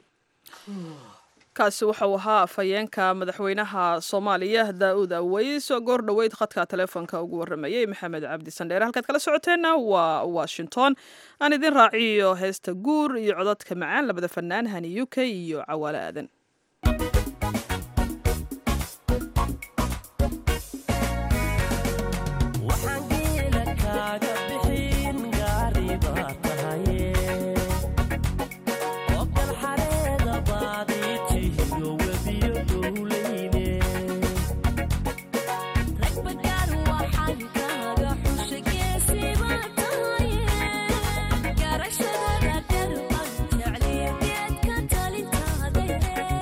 kaasi waxau ahaa afhayeenka madaxweynaha soomaaliya daa-uud aweys oo goor dhoweyd khadka telefoonka ugu waramayey maxamed cabdi sandheere halkaad kala socoteenna waa washington aan idin raaciyo heesta guur iyo codadka macaan labada fanaan hani u k iyo cawaale aadan Garashada dar ban jecliya geedka talintaade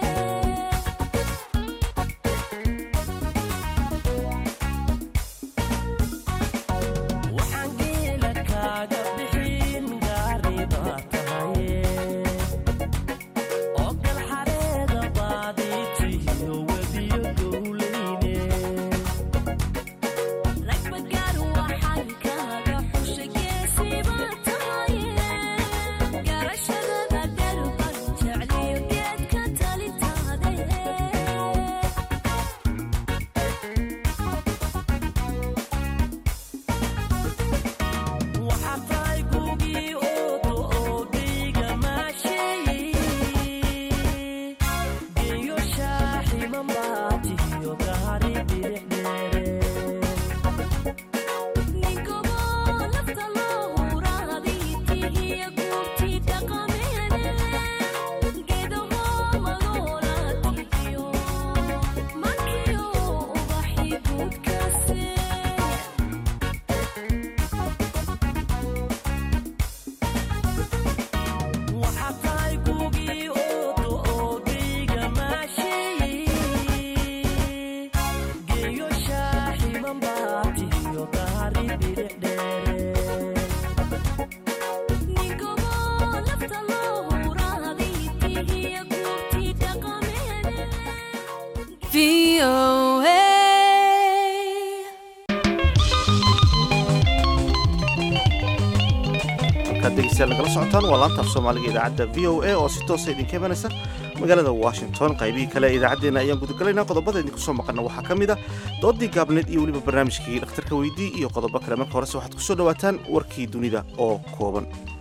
halkaad dhegeystayaal nagala socotaan waa laanta af soomaaliga idaacadda v o a oo si toosa idinka imanaysa magaalada washington qaybihii kale ee idaacaddeenna ayaan gudagalaynaa qodobada idinku soo maqana waxaa ka mid a doodii gaabneed iyo weliba barnaamijkii dhakhtarka weydii iyo qodobo kale marka horese waxaad ku soo dhowaataan warkii dunida oo kooban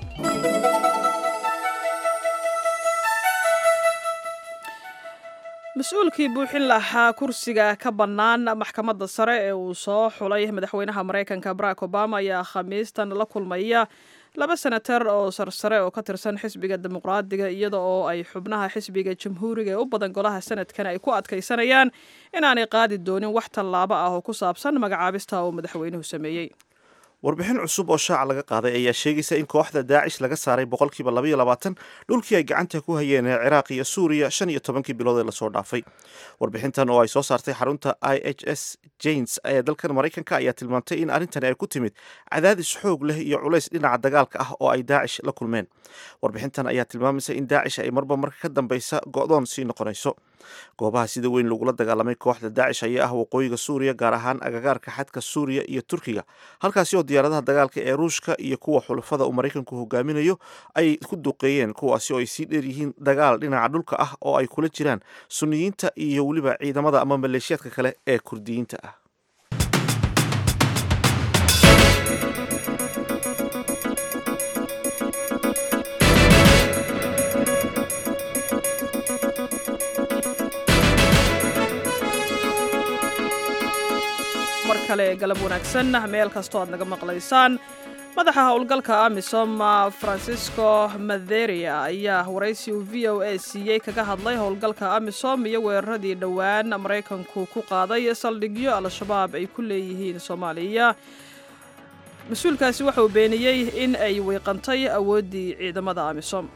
mas-uulkii buuxin lahaa kursiga ka bannaan maxkamadda sare ee uu soo xulay madaxweynaha maraykanka barack obama ayaa khamiistan la kulmaya laba senatar oo sarsare oo ka tirsan xisbiga dimuqraadiga iyada oo ay xubnaha xisbiga jamhuuriga ee u badan golaha sanadkan ay ku adkaysanayaan inaanay qaadi doonin wax tallaabo ah oo ku saabsan magacaabista uu madaxweynuhu sameeyey warbixin cusub oo shaaca laga qaaday ayaa sheegaysa in kooxda daacish laga saaray boqolkiiba labaiyo labaatan dhulkii ay gacanta ku hayeen ee ciraaq iyo suuriya shan iyo tobankii bilood ee lasoo dhaafay warbixintan oo ay soo saartay xarunta i h s janes ee dalkan maraykanka ayaa tilmaantay in arrintani ay ku timid cadaadis xoog leh iyo culays dhinaca dagaalka ah oo ay daacish la kulmeen warbixintan ayaa tilmaamaysa in daacish ay marba marka ka dambeysa go'doon sii noqonayso goobaha sida weyn lagula dagaalamay kooxda daacish ayaa ah waqooyiga suuriya gaar ahaan agagaarka xadka suuriya iyo turkiga halkaasi oo diyaaradaha dagaalka ee ruushka iyo kuwa xulafada uu maraykanku hogaaminayo ay ku duqeeyeen kuwaasi oo ay sii dheer yihiin dagaal dhinaca dhulka ah oo ay kula jiraan suniyiinta iyo weliba ciidamada ama maleeshiyaadka kale ee kurdiyiinta ah mar kale galab wanaagsan meel kastoo aad naga maqlaysaan madaxa howlgalka amisom francisco matheria ayaa waraysi uu v o a siiyey kaga hadlay howlgalka amisom iyo weeraradii dhowaan maraykanku ku qaaday saldhigyo al-shabaab ay ku leeyihiin soomaaliya mas-uulkaasi waxa uu beeniyey in ay wiiqantay awooddii ciidamada amisom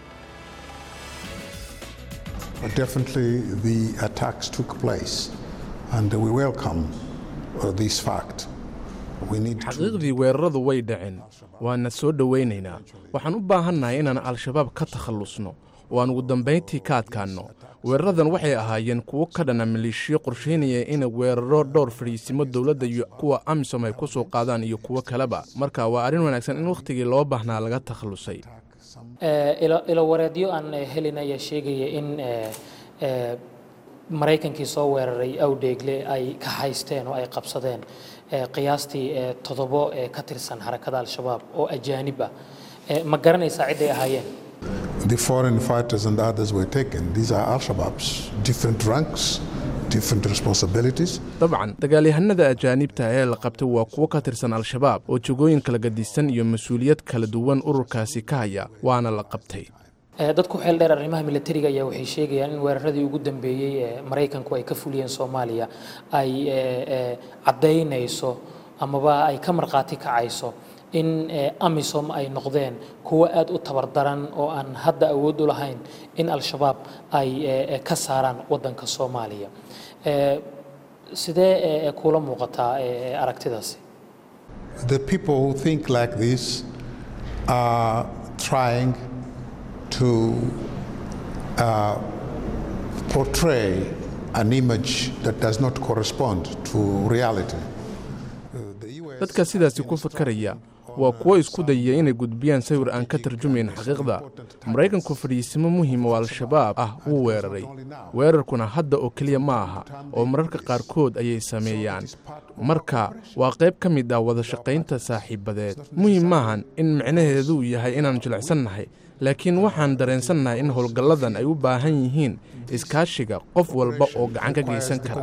Definitely the attacks took place and we welcome uh, this fact. We need to xaqiiqdii weeraradu way dhaceen waana soo dhowaynaynaa waxaan u baahannahay inaan al-shabaab ka takhallusno oo aan ugu dambayntii ka adkaanno weeraradan waxay ahaayeen kuwo ka dhana maleeshiyo qorshaynaya inay weeraro dhowr fadhiisimo dowladda iyo kuwa amisom ay ku soo qaadaan iyo kuwo kaleba marka waa arrin wanaagsan in wakhtigii loo baahnaa laga takhallusay ilo wareedyo aan helin ayaa sheegaya in maraykankii soo weeraray awdheegle ay ka haysteen oo ay qabsadeen qiyaastii toddobo ka tirsan xarakada al-shabaab oo ajaanib ah ma garanaysaa cidday ahaayeen the foreign fighters and others were taken. These are Al-Shabaab's different ranks, different responsibilities. dabcan dagaalyahanada ajaanibta ee la qabtay waa kuwo ka tirsan al-shabaab oo jogooyin kala gadisan iyo mas-uuliyad kala duwan ururkaasi ka haya waana la qabtay dadku xeel dheer arrimaha militariga ayaa waxay sheegayaan in weeraradii ugu dambeeyey ee maraykanku ay ka fuliyeen soomaaliya ay caddaynayso amaba ay ka markhaati kacayso in amisom ay noqdeen kuwo aada u tabardaran oo aan hadda awood u lahayn in al-shabaab ay ka saaraan waddanka soomaaliya sidee kuula muuqataa aragtidaasi The people who think like this are trying to uh, portray an image that does not correspond to reality. dadka sidaasi ku fakaraya waa kuwo isku dayaya inay gudbiyaan sawir aan ka tarjumayn xaqiiqda maraykanku fadhiisimo muhiim oo al-shabaab ah wuu weeraray weerarkuna hadda oo keliya ma aha oo mararka qaarkood ayay sameeyaan marka waa qayb ka mid ah wada shaqaynta saaxiibadeed muhiim maahan in micnaheeduu yahay inaan jilicsannahay laakiin waxaan dareensannahay in howlgalladan ay u baahan yihiin iskaashiga qof walba oo gacan ka geysan kara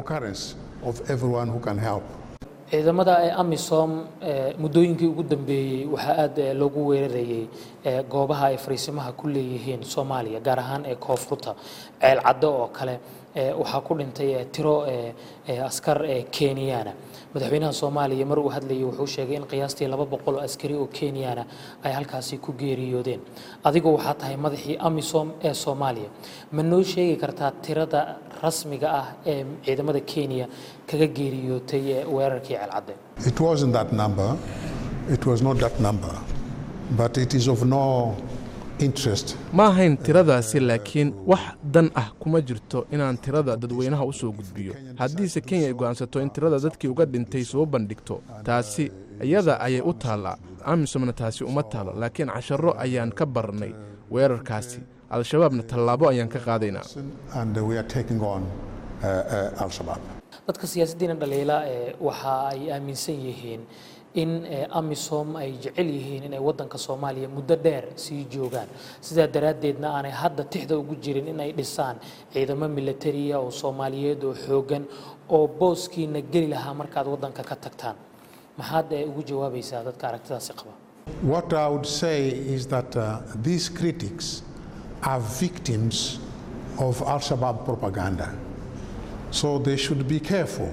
ciidamada ee amisom muddooyinkii ugu dambeeyey waxaa aada loogu weerarayey goobaha ay fariisimaha ku leeyihiin soomaaliya gaar ahaan ee koonfurta ceel caddo oo kale waxaa ku dhintay tiro askar kenyana madaxweynaha soomaaliya mar uu hadlayay wuxuu sheegay in qiyaastii laba boqol oo askari oo kenyana ay halkaasi ku geeriyoodeen adigu waxaa tahay madaxii amisom ee soomaaliya ma noo sheegi kartaa tirada rasmiga ah ee ciidamada kenya kaga geeriyootay weerarkii ceelcadde It wasn't that number, it was not that number, but it is of no interest. ma ahayn tiradaasi laakiin wax dan ah kuma jirto inaan tirada dadweynaha u soo gudbiyo haddiise kenya ay go'aansato in tirada dadkii uga dhintay soo bandhigto taasi iyada ayay u taallaa amisomna taasi uma taalo laakiin casharro ayaan ka barnay weerarkaasi al-shabaabna tallaabo ayaan ka qaadaynaa And uh, we are taking on uh, uh, Al Shabaab. dadka siyaasidiina dhaliila ee waxa ay aaminsan yihiin in eh, amisom ay jecel yihiin inay wadanka soomaaliya muddo dheer sii joogaan sidaa daraaddeedna aanay hadda tixda ugu jirin in ay dhisaan ciidamo militariya oo soomaaliyeed oo xoogan oo booskiina geli lahaa markaad wadanka ka tagtaan maxaad eh, ugu jawaabaysaa dadka aragtidaasi qaba What I would say is that uh, these critics are victims of Al Shabaab propaganda. So they should be careful.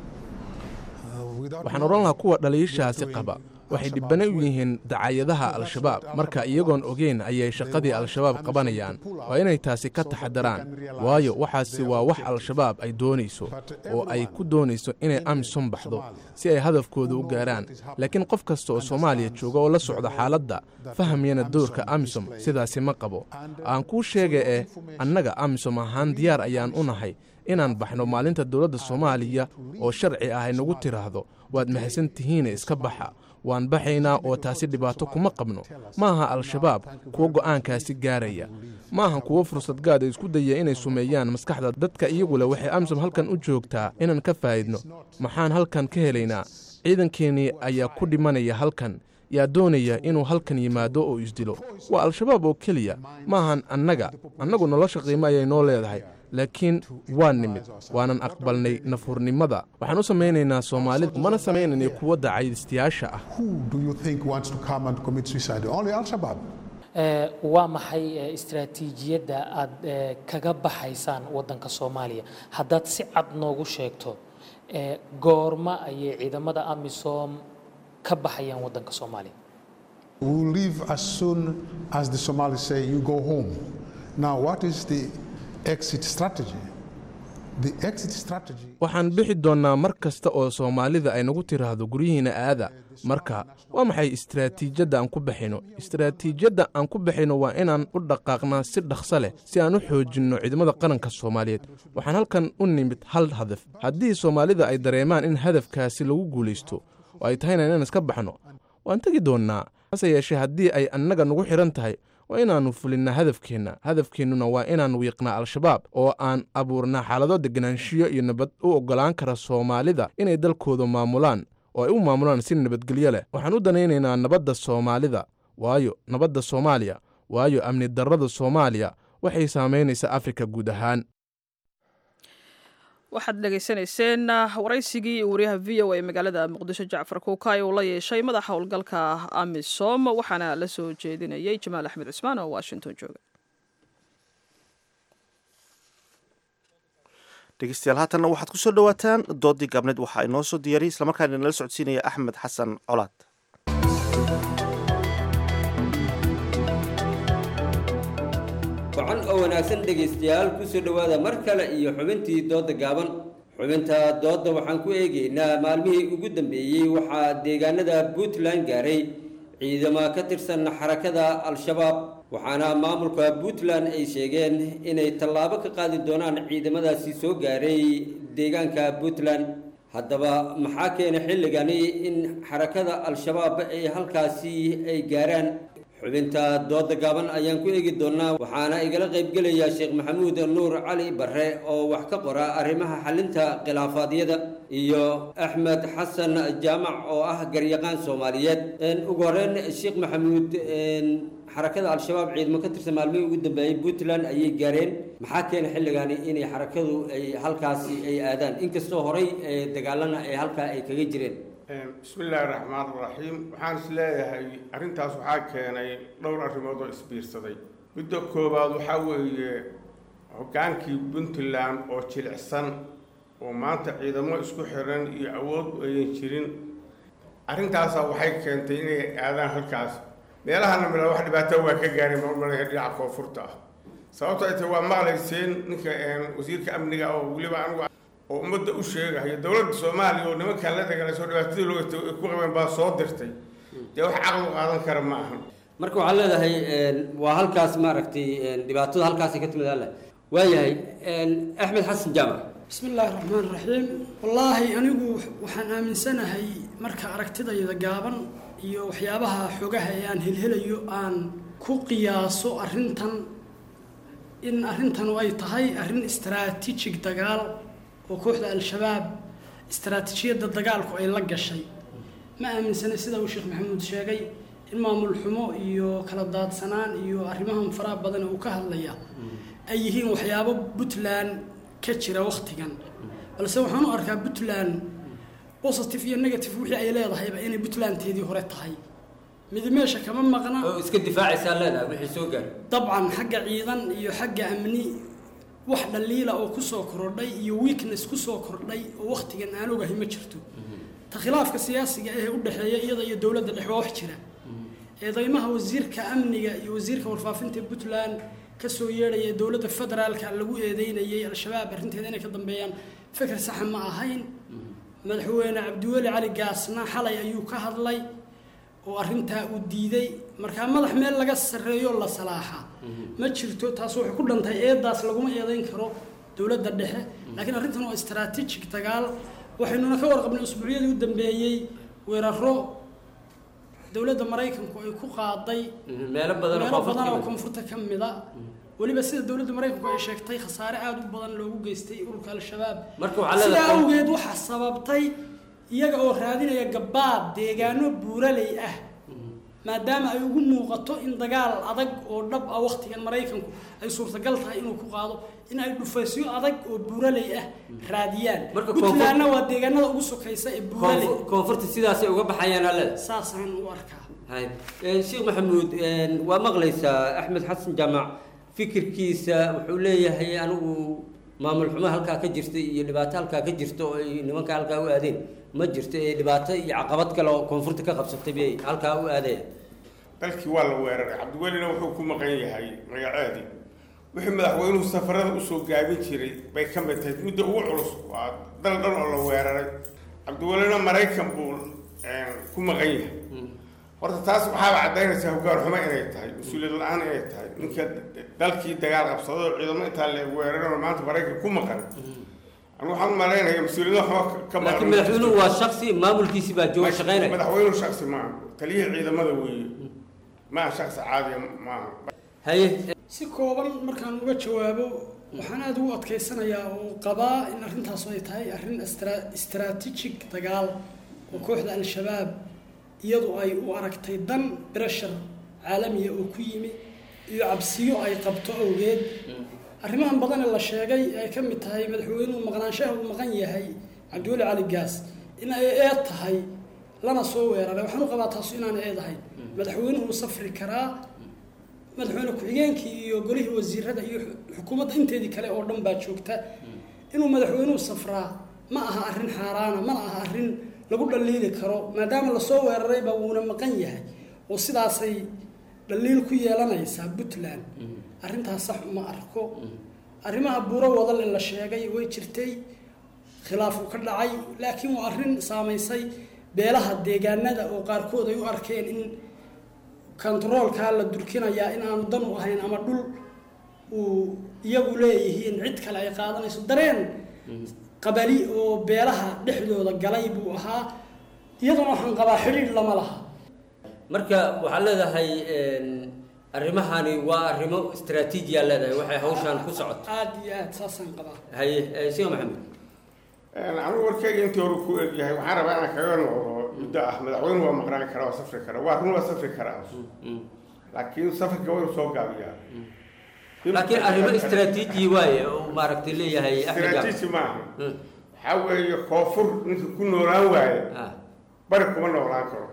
waxaan odhan lahaa kuwa dhaliishaasi qaba waxay dhibbana u yihiin dacayadaha al-shabaab marka iyagoon ogeyn ayay shaqadii al-shabaab qabanayaan waa inay taasi ka taxadaraan waayo waxaasi waa wax al-shabaab ay doonayso oo ay ku doonayso inay amisom baxdo si ay hadafkooda u gaaraan laakiin qof kasta oo soomaaliya jooga oo la socda xaaladda fahamyana doorka amisom sidaasi ma qabo aan kuu sheega eh annaga amisom ahaan diyaar ayaan u nahay inaan baxno maalinta dowladda soomaaliya oo sharci ah ay nagu tiraahdo waad mahadsan tihiine iska baxa waan baxaynaa oo taasi dhibaato kuma qabno ma aha al-shabaab kuwo go'aankaasi gaaraya ma aha kuwo fursad gaad ay isku daya inay sumeeyaan maskaxda dadka iyagu leh waxay amisom halkan u joogtaa inaan ka faa'idno maxaan halkan ka helaynaa ciidankeennii ayaa ku dhimanaya halkan yaa doonaya inuu halkan yimaado oo isdilo waa al-shabaab oo keliya ma ahan annaga annagu nolosha qiimo ayay noo leedahay laakiin waa nimid waanan aqbalnay nafurnimada waxaan u samaynaynaa soomaalida mana samaynayna kuwa dacaydistayaasha ah Who do you think wants to come and commit suicide? Only Al Shabaab. Eh, waa maxay eh, istiraatiijiyadda aad eh, kaga baxaysaan wadanka soomaaliya haddaad si cad noogu sheegto eh, goorma ayay ciidamada amisom ka baxayaan wadanka soomaaliya We will leave as soon as the Somalis say, you go home. Now, what is the exit strategy? The exit strategy waxaan bixi doonnaa mar kasta oo soomaalida ay nagu tiraahdo guryihiina aada marka waa maxay istiraatiijyadda aan ku baxayno istiraatiijyadda aan ku baxayno waa inaan u dhaqaaqnaa si dhaqso leh si aan u xoojinno ciidamada qaranka soomaaliyeed waxaan halkan u nimid hal hadaf haddii soomaalida ay dareemaan in hadafkaasi lagu guulaysto oo ay tahayna inaan iska baxno waan tegi doonnaa hase yeeshee haddii ay annaga nagu xidhan tahay waa inaannu fulinnaa hadafkeenna hadafkeennuna waa inaan wiiqnaa al-shabaab oo aan abuurnaa xaalado deganaanshiyo iyo nabad u oggolaan kara soomaalida inay dalkooda maamulaan oo ay u maamulaan si nabadgelyo leh waxaan u danaynaynaa nabadda soomaalida waayo nabadda soomaaliya waayo amni darrada soomaaliya waxay saamaynaysaa afrika guud ahaan waxaad dhegaysanayseen waraysigii wariyaha v o a magaalada muqdisho jacfar kuukay uu la yeeshay madaxa howlgalka amisom waxaana la soo jeedinayay jamaal axmed cusmaan oo washington jooga dhegeystayaal haatanna waxaad ku soo dhowaataan doodii gaabneed waxaa inoo soo diyaariyay islamarkaana inala socodsiinaya axmed xasan colaad wacan oo wanaagsan dhegaystayaal ku soo dhowaada mar kale iyo xubintii doodda gaaban xubinta doodda waxaan ku eegaynaa maalmihii ugu dambeeyey waxaa deegaanada puntland gaaray ciidamo ka tirsan xarakada al-shabaab waxaana maamulka puntland ay sheegeen inay tallaabo ka qaadi doonaan ciidamadaasi soo gaaray deegaanka puntland haddaba maxaa keena xilligani in xarakada al-shabaab ay halkaasi ay gaaraan xubinta dooda gaaban ayaan ku eegi doonaa waxaana igala qaybgelaya sheekh maxamuud nuur cali barre oo wax ka qora arrimaha xalinta khilaafaadyada iyo axmed xasan jaamac oo ah garyaqaan soomaaliyeed ugu horeyn sheekh maxamuud xarakada al-shabaab ciidamo ka tirsan maalmihii ugu dambeeyey puntland ayay gaareen maxaa keena xilligani inay xarakadu ay halkaasi ay aadaan inkastoo horey dagaalana ay halkaa ay kaga jireen bismi illaahi raxmaan raxiim waxaan is leeyahay arrintaas waxaa keenay dhowr arrimood oo isbiirsaday midda koowaad waxaa weeye hoggaankii puntland oo jilicsan oo maanta ciidamo isku xiran iyo awood ayan jirin arrintaasaa waxay keentay inay aadaan halkaas meelahana mila wax dhibaato waa ka gaaray marmalaya dhinaca koonfurta ah sababto ay tahay waa maqlayseen ninka wasiirka amniga oo weliba anigu oo ummadda u sheegayo dowladda soomaaliya oo nimankaan la dagaalayso dhibaatadii loo ku qabeen baa soo dirtay dee wax caqli qaadan kara ma ahan marka waxaad leedahay waa halkaas maaragtay dhibaatada halkaasay ka timid alle waayahay axmed xasan jaamac bismi illaahi raxmaan raxiim wallaahi anigu waxaan aaminsanahay marka aragtidayda gaaban iyo waxyaabaha xogaha ee aan helhelayo aan ku qiyaaso arrintan in arrintanu ay tahay arrin istaraatiijig dagaal oo kooxda al-shabaab istaraatiijiyadda dagaalku ay la gashay ma aaminsanay sida uu sheekh maxamuud sheegay in maamul xumo iyo kala daadsanaan iyo arrimahan faraha badan uu ka hadlaya ay yihiin waxyaabo puntland ka jira wakhtigan balse waxaan u arkaa puntland positive iyo negative wixii ay leedahayba inay puntlandteedii hore tahay mid meesha kama maqna oo iska difaacaysaa leedahay wixii soo gaar dabcan xagga ciidan iyo xagga amni wax dhaliila oo kusoo kordhay iyo weakness kusoo kordhay oo wakhtigan aan ogahay ma jirto ta khilaafka siyaasiga ee u dhexeeya iyada iyo dowladda dhexe waa wax jira eedeymaha wasiirka amniga iyo wasiirka warfaafinta puntland kasoo yeedhaya ee dowladda federaalka lagu eedeynayay al-shabaab arrinteeda inay ka dambeeyaan fikir saxa ma ahayn madaxweyne cabdiweli cali gaasna xalay ayuu ka hadlay oo arrintaa uu diiday markaa madax meel laga sarreeyo la salaaxa ma jirto taas waxay ku dhantahay eedaas laguma eedeyn karo dowladda dhexe laakiin arrintan waa istaraatiijig dagaal waxaynuna ka warqabnay usbuucyadii u dambeeyey weeraro dowladda maraykanku ay ku qaaday meelo badan oo meelo koonfurta badan oo ka mid. koonfurta ka mida weliba sida dowladda maraykanku ay sheegtay khasaare aada u badan loogu geystay ururka al-shabaab Marka waxaa sidaa leedahay- awgeed waxaa sababtay iyaga oo raadinaya gabaad deegaano buuraley ah maadaama ay ugu muuqato in dagaal adag oo dhab ah wakhtigan maraykanku ay suurtagal tahay inuu ku qaado in ay dhufaysyo adag oo buuraley ah raadiyaan Marka koonfur- puntlandna waa deegaanada ugu sokaysa ee buuraley Koonfur- koonfurta sidaasay uga baxayaan alle saasaan u arkaa hay Eh, sheekh maxamuud eh, waa maqlaysaa axmed xasan jaamac fikirkiisa wuxuu leeyahay anigu maamul xumo halkaa ka jirta iyo dhibaato halkaa ka jirta oo ay nimanka halkaa u aadeen ma jirto ee dhibaato iyo caqabad kale oo koonfurta ka qabsatay bay halkaa u aadeen dalkii waa la weeraray cabdiwelina wuxuu ku maqan yahay magaceedii wixii madaxweynuhu safarada usoo gaabin jiray bay ka mid tahay midda ugu culus waa dal dhan oo la weeraray cabdiwelina maraykan buu eh, ku maqan yahay horta taas waxaaba caddaynaysaa hoggaan xumo inay tahay mas-uuliyad la-aan inay tahay ninka dalkii dagaal qabsaday oo ciidamo intaa la weeraran oo maanta maraykan ku maqan anigu waxaan u malaynaya mas-uuliyado xumo ka maqan laakiin madaxweynuhu waa shaksi maamulkiisi baa jooga shaqaynaya madaxweynuhu shaksi maaha taliyihii ciidamada weeye maaha shaksi caadiya maaha haye si kooban markaan uga jawaabo waxaan aada ugu adkaysanayaa oo qabaa in arrintaas ay tahay arrin istra- istaraatiijig dagaal oo kooxda al-shabaab iyadu ay u aragtay dan breshar caalamiya oo ku yimi iyo cabsiyo ay qabto awgeed arrimahan badan ee la sheegay ay ka mid tahay madaxweynuhu maqnaanshaha uu maqan yahay cabdiweli cali gaas in ay eed tahay lana soo weeraray waxaan u qabaa taasu inaan eed ahayn madaxweynuhu wuu safri karaa madaxweyne ku-xigeenkii iyo golihii wasiirada iyo xukuumadda inteedii kale oo dhan baa joogta inuu madaxweynuhu safraa ma aha arrin xaaraana mana aha arrin lagu dhaliili karo maadaama lasoo weerarayba wuuna maqan yahay oo sidaasay dhaliil ku yeelanaysaa puntland arrintaas sax uma arko arrimaha buuro wadal ee la sheegay way jirtay khilaafu ka dhacay laakiin waa arrin saamaysay beelaha deegaanada oo qaarkood ay u arkeen in kontaroolkaa la durkinayaa in aanu dan u ahayn ama dhul uu iyagu leeyihiin cid kale ay qaadanayso dareen qabali oo beelaha dhexdooda galay buu ahaa iyaduna waxaan qabaa xidhiidh lama laha marka waxaad leedahay arrimahani waa arrimo istaraatiijiya leedahay waxay hawshaan ku socoto aada iyo aada saasaan qabaa haye eh, sheekh maxamed anigu warkayga intii hore ku egyahay waxaan rabaa inaan kaga noqdo muddo ah madaxweynuhu waa maqnaan karaa waa safri karaa waa run waa safri karaa laakiin safarka waa inuu soo gaabiyaa laakiin arrimo istaraatiiji waaye oo maaragtay leeyahay Axmed Jaamac. istaraatiiji maaha waxaa weeye koonfur ninka ku noolaan waaye bari kuma noolaan karo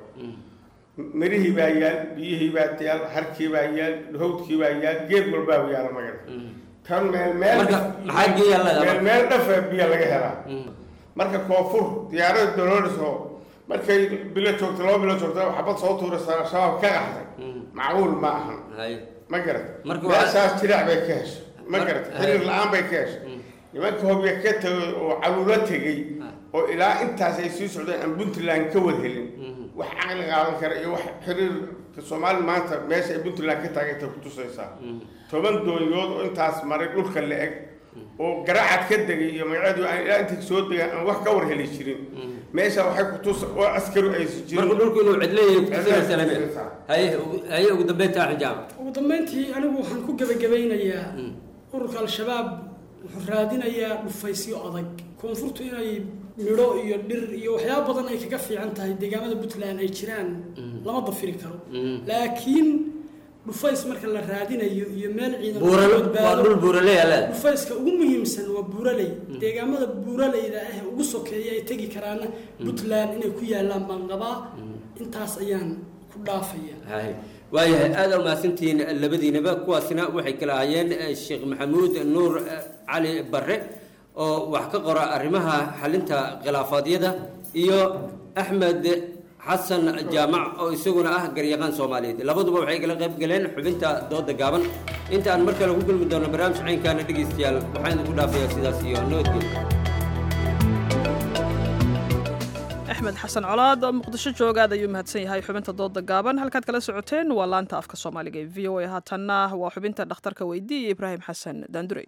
mirihii baa yaal biyihii baa yaal harkii baa yaal hawdkii baa yaal geed walbaa yaala magara tan meel meel Marka, maxaa geeya leedahay meel marka? meel dhafa biya laga helaa marka koonfur diyaarada dolooriso markay bilo joogto laba bilo joogto xabad soo tuuraysa shabaab ka qaxday macquul ma ahan ma garat Marka waa- meeshaas jirac bay ka heshay ma Mar- garat Haye. xiriir la-aan bay ka heshay nimanka hobya ka tegay oo caluulo tegey oo ilaa intaas ay sii socdeen aan puntland ka wad helin wax caqli qaadan kara iyo wax xiriirka soomaali maanta meesha ay puntland ka taagantay kutusaysaa toban doonyood oo intaas maray dhulka la eg oo garacad ka degay iyo magaceedu aan ilaa intay soo degaan aan wax ka war heli jirin meesha waxay kutus oo askari aysan jirin marka dhulku inuu cidleeyahay kutusinaysa lame haye ugu- haye ugu dambeynta axmed jaamac ugu dambeyntii anigu waxaan ku gebagabeynayaa ururka al-shabaab wuxuu raadinayaa dhufaysyo adag koonfurtu inay midho iyo dhir iyo waxyaaba badan ay kaga fiican tahay deegaamada puntland ay jiraan lama dafiri karo laakiin dhufays marka la raadinayo iyo meel ciidan Buurale- lagu badbaado- waa dhul buuraley aa leedahay. dhufayska ugu muhiimsan waa buuraley deegaamada buuraleyda ah ee ugu sokeeya ay tegi karaana puntland inay ku yaalaan baan qabaa intaas ayaan ku dhaafaya haye waayahay aada umahadsantihiin labadiinaba kuwaasina waxay kala hayeen eh, sheekh maxamuud nuur eh, cali barre oo wax ka qora arrimaha xalinta khilaafaadyada iyo axmed xasan jaamac oo isaguna ah garyaqaan soomaaliyeed labaduba waxay kala qayb galeen xubinta dooda gaaban inta aan mar kale ku kulmi doono barnaamij caynkaana dhegaystayaal waxaan idinku dhaafayaa sidaas iyo nabadgelyo axmed xasan colaad oo muqdisho jooga aad ayuu mahadsan yahay xubinta dooda gaaban halkaad kala socoteen waa laanta afka soomaaliga ee v o a haatanna waa xubinta dhakhtarka weydii iyo ibraahim xasan daandurey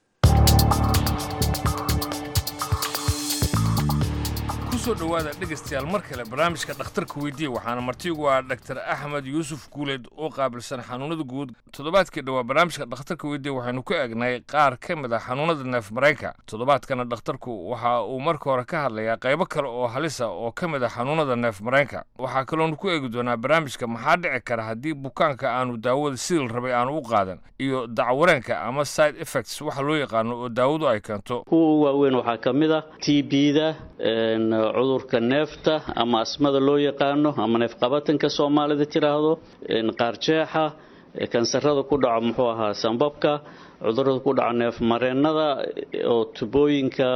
kusoo dhowaada dhegaystayaal mar kale barnaamijka dhakhtarka weydiiya waxaana martigu ah dhaktar axmed yuusuf guuleed oo qaabilsan xanuunada guud toddobaadkii dhowaa barnaamijka dhakhtarka weydiiya waxaynu ku eegnay qaar ka mid ah xanuunada neef mareenka toddobaadkana dhakhtarku waxa uu marka hore ka hadlayaa qaybo kale oo halisa oo ka mid ah xanuunada neef mareenka waxaa kaloonu ku eegi doonaa barnaamijka maxaa dhici kara haddii bukaanka aanu daawada sidil rabay aanu u qaadan iyo dacwareenka ama side effects waxa loo yaqaano oo daawadu ay keento kuwa ugu waaweyn waxaa ka mid ah t b-da cudurka neefta ama asmada loo yaqaano ama neefqabatanka soomaalida tiraahdo qaarjeexa kansarada ku dhaco muxuu ahaa sambabka cudurada ku dhaco neef mareennada oo tubooyinka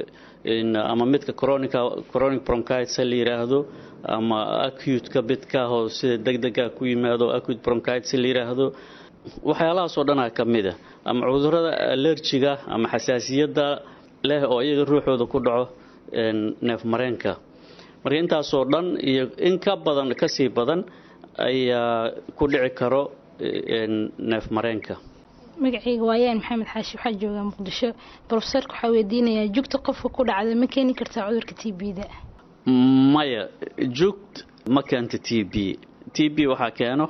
ama midka chronica chronic bronchitis la yiraahdo ama acute-ka midka oo sida degdega ku yimaado acute bronchitis la yiraahdo waxyaalahaas oo dhanaa ka mid ah ama cudurada allergiga ama xasaasiyadda leh oo iyaga ruuxooda ku dhaco neef mareenka marka intaasoo dhan iyo in ka badan kasii badan ayaa ku dhici karo neef mareenka magacayga waayaan maxamed xaashi waxaa joogaa muqdisho brofesorka waxaa weydiinayaa jugta qofka ku dhacda ma keeni kartaa cudurka t b-da maya jugt ma keento t b t b waxaa keeno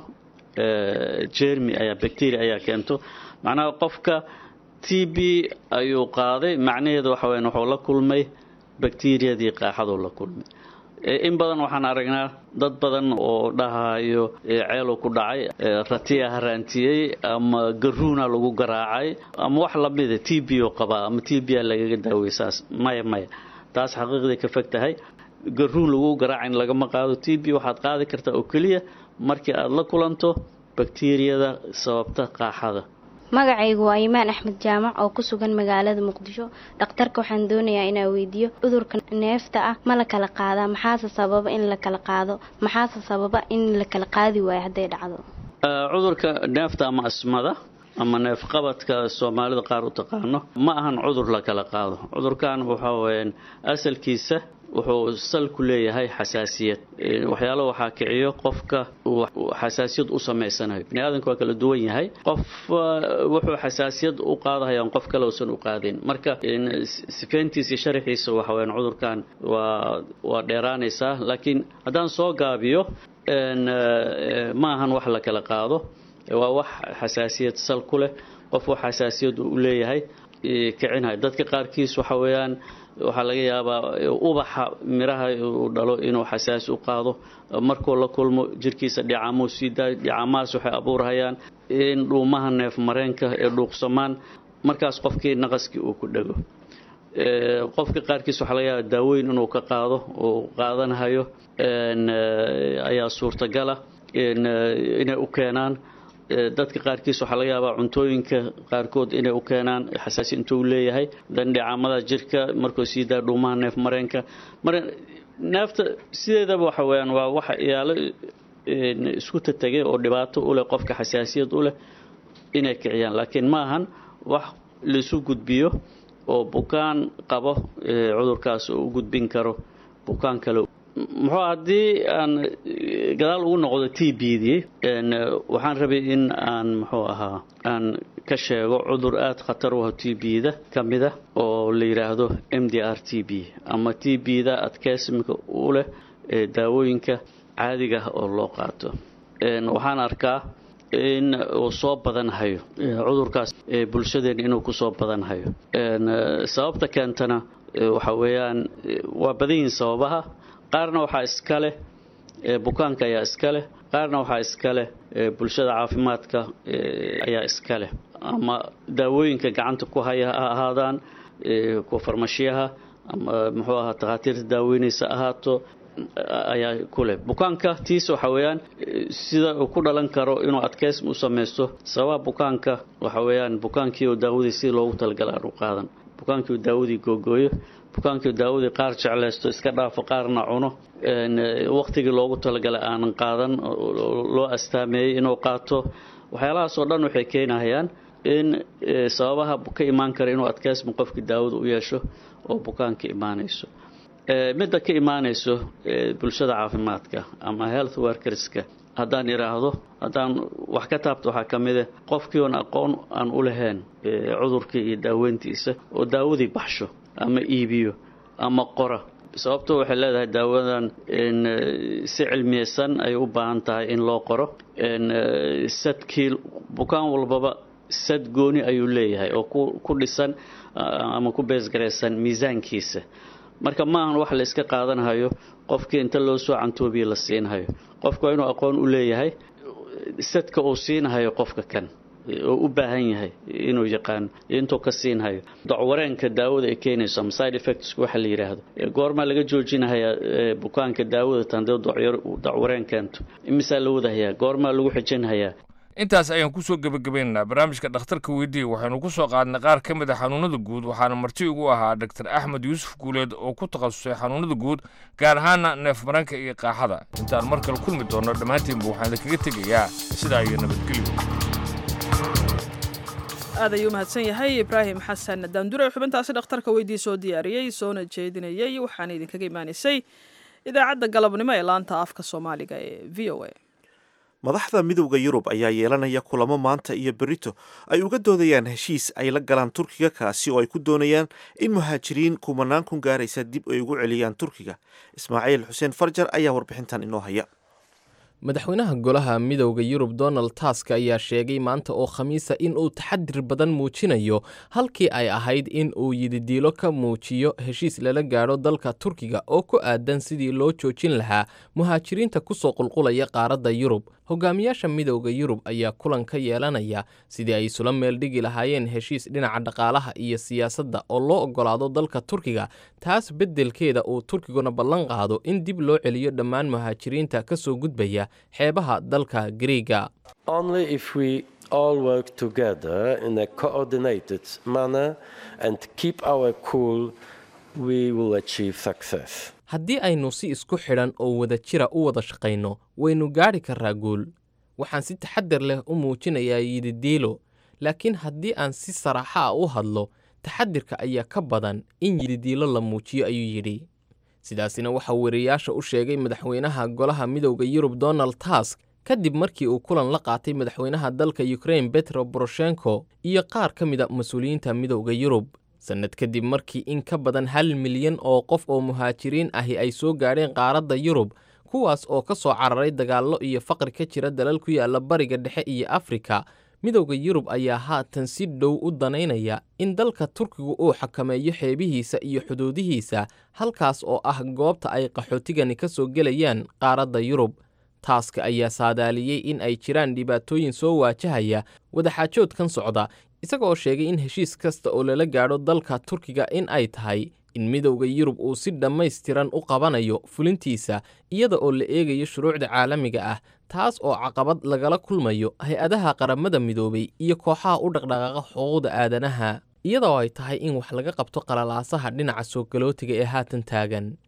jermi ayaa bacteria ayaa keento macnaha qofka t b ayuu qaaday macnaheedu waxa weyan wuxuu la kulmay bakteriyadii qaaxaduu la kulmay in badan waxaan aragnaa dad badan oo dhahayo ceeluu ku dhacay ratiya haraantiyey ama garuuna lagu garaacay ama wax lamida t b u qabaa ama t b a lagaga daawey saas maya maya taas xaqiiqday ka fog tahay garuun lagu garaacayn lagama qaado t b waxaad qaadi kartaa oo keliya markii aada la kulanto bakteriyada sababta qaaxada magacaygu waa imaan axmed jaamac oo ku sugan magaalada muqdisho dhakhtarka waxaan doonayaa inaa weydiiyo cudurka neefta ah ma la kala qaadaa maxaase sababa in la kala qaado maxaase sababa in la kala qaadi waayo hadday dhacdo cudurka neefta ama asmada ama neefqabadka soomaalida qaar u taqaano ma ahan cudur la kala qaado cudurkan waxa weyaan asalkiisa wuxuu sal ku leeyahay xasaasiyad waxyaalo waxaa kiciyo qofka xasaasiyad u samaysanayo bini aadamka waa kala duwan yahay qof wuxuu xasaasiyad u qaadahayaan qof kale uusan u qaadin marka sifeyntiisa iyo sharaxiisa waxa weyaan cudurkan waa waa dheeraanaysaa laakiin haddaan soo gaabiyo ma ahan wax la kala qaado waa wax xasaasiyad sal ku leh qof wax xasaasiyad u leeyahay kicinaya dadka qaarkiis waxa weeyaan waxaa laga yaabaa ubaxa miraha uu dhalo inuu xasaasi u qaado markuu la kulmo jirkiisa dhicamuu sii daayo dhicamahaas waxay abuurhayaan in dhuumaha neef mareenka ee dhuuqsamaan markaas qofkii naqaskii uu ku dhego qofka qaarkiis waxaa laga yaabaa daaweyn inuu ka qaado uu qaadanhayo ayaa suurtagala inay u keenaan dadka qaarkiis waxaa laga yaabaa cuntooyinka qaarkood inay u keenaan xasaasi intuu leeyahay dandhicamada jirka markuu sii daa dhuumaha neef mareenka mara neefta sideedaba waxa weyaan waa waxa yaalo isku tategay oo dhibaato u leh qofka xasaasiyad u leh inay kiciyaan laakiin ma ahan wax laisu gudbiyo oo bukaan qabo cudurkaas oo u gudbin karo bukaan kale muxuu haddii aan gadaal ugu noqdo t b dii waxaan rabay in aan muxuu ahaa aan ka sheego cudur aada khatar u ah t b-da ka mid a oo la yidhaahdo m d r t b ama t b-da adkeysimka u leh daawooyinka caadiga ah oo loo qaato waxaan arkaa in uu soo badanhayo cudurkaas bulshadeena inuu kusoo badanhayo sababta keentana waxa weeyaan waa badan yihiin sababaha qaarna waxaa iska leh bukaanka ayaa iska leh qaarna waxaa iska leh bulshada caafimaadka ayaa iska leh ama daawooyinka gacanta ku haya ha ahaadaan kuwa farmashiyaha ama muxuu ahaa takhaatiirta daaweynaysa ahaato ayaa ku leh bukaanka tiis waxa weeyaan sida uu ku dhalan karo inuu adkeysm u samaysto sababaha bukaanka waxa weeyaan bukaankii oo daawadii si loogu talagala aan u qaadan bukaankii uu daawadii googooyo bukaankii daawadii qaar jeclaysto iska dhaafo qaarna cuno waqtigii loogu talagalay aanan qaadan loo astaameeyey inuu qaato waxyaalahaas oo dhan waxay keenayaan in sababaha ka imaan kara inuu adkeysma qofkii daawada u yeesho oo bukaanka imaanayso midda ka imaanayso bulshada caafimaadka ama health workerska haddaan idhaahdo haddaan wax ka taabto waxaa ka mid ah qofkii oon aqoon aan u lahayn cudurkii iyo daaweyntiisa oo daawadii baxsho ama iibiyo ama qora sababto waxay leedahay daawadan si cilmiyeysan ay u baahan tahay in loo qoro sadkii bukaan walbaba sad gooni ayuu leeyahay oo ku dhisan ama ku beesgaraysan miisaankiisa marka ma ahan wax la iska qaadanhayo qofkii inta loo soo cantoobiye la siinhayo qofku waa inuu aqoon u leeyahay sadka uu siinhayo qofka kan oo u baahan yahay inuu yaqaano intuu ka siinhayo dacwareenka daawada ay keenayso ama side effects waxa la yidhaahdo goormaa laga joojinahayaa bukaanka daawada tandee dacwareen keento imisaa la wadahayaa goormaa lagu xijinhayaa intaas ayaan kusoo gebagabaynaynaa barnaamijka dhakhtarka weydiiya waxaynu ku soo qaadnay qaar ka mid a xanuunada guud waxaana marti ugu ahaa dr axmed yuusuf guuleed oo ku takhasusay xanuunada guud gaar ahaana neef maranka iyo qaaxada intaan mar kale kulmi doonno dhammaantiinba waxaan idinkaga tegayaa sidaa iyo nabadgelyo aad ayuu mahadsan yahay ibraahim xasan daandure xubintaasi dhakhtarka weydii soo diyaariyey soona jeedinayey waxaana idinkaga imaanaysay idaacadda galabnimo ee laanta afka soomaaliga ee v o a madaxda midowda yurub ayaa yeelanaya kulamo maanta iyo berito ay uga doodayaan heshiis ay la galaan turkiga kaasi oo ay ku doonayaan in muhaajiriin kumanaan kun gaaraysa dib ay ugu celiyaan turkiga ismaaciil xuseen farjar ayaa warbixintan inoo haya madaxweynaha golaha midowda yurub donald task ayaa sheegay maanta oo khamiisa in uu taxadir badan muujinayo halkii ay ahayd in uu yididiilo ka muujiyo heshiis lala gaadho dalka turkiga oo ku aadan sidii loo joojin lahaa muhaajiriinta ku soo qulqulaya qaaradda yurub hogaamiyaasha midowda yurub ayaa kulan ka yeelanaya sidii ay isula meel dhigi lahaayeen heshiis dhinaca dhaqaalaha iyo siyaasadda oo loo oggolaado dalka turkiga taas beddelkeeda uu turkiguna ballan qaado in dib loo celiyo dhammaan muhaajiriinta ka soo gudbaya xeebaha dalka griiga all work together in a coordinated manner and keep our cool we will achieve success haddii aynu si isku xidhan oo wada jira u wada shaqayno waynu gaadhi karraa guul waxaan si taxadar leh u muujinayaa yididiilo laakiin haddii aan si saraaxa ah u hadlo taxadirka ayaa ka badan in yididiilo la muujiyo ayuu yidhi sidaasina waxaa weriyaasha u sheegay madaxweynaha golaha midowda yurub donald task kadib markii uu kulan la qaatay madaxweynaha dalka ukrain betro boroshenko iyo qaar ka mida mas-uuliyiinta midowda yurub sannad kadib markii in ka badan hal milyan oo qof oo muhaajiriin ahi ay soo gaadheen qaaradda yurub kuwaas oo ka soo cararay dagaallo iyo faqri ka jira dalal ku yaalla bariga dhexe iyo afrika midowda yurub ayaa haatan si dhow u danaynaya in dalka turkigu uu xakameeyo xeebihiisa iyo xuduudihiisa halkaas oo ah goobta ay qaxootigani ka soo gelayaan qaaradda yurub taaska ayaa saadaaliyey in ay jiraan dhibaatooyin soo waajahaya wadaxaajoodkan socda isagaoo sheegay in heshiis kasta oo lala gaadho dalka turkiga in ay tahay in midowda yurub uu si dhammaystiran u qabanayo fulintiisa iyada oo la eegayo shuruucda caalamiga ah taas oo caqabad lagala kulmayo hay-adaha qaramada midoobay iyo kooxaha u dhaqdhaqaaqa xuquuqda aadanaha iyadoo ay tahay in wax laga qabto qalalaasaha dhinaca soo galootiga ee haatan taagan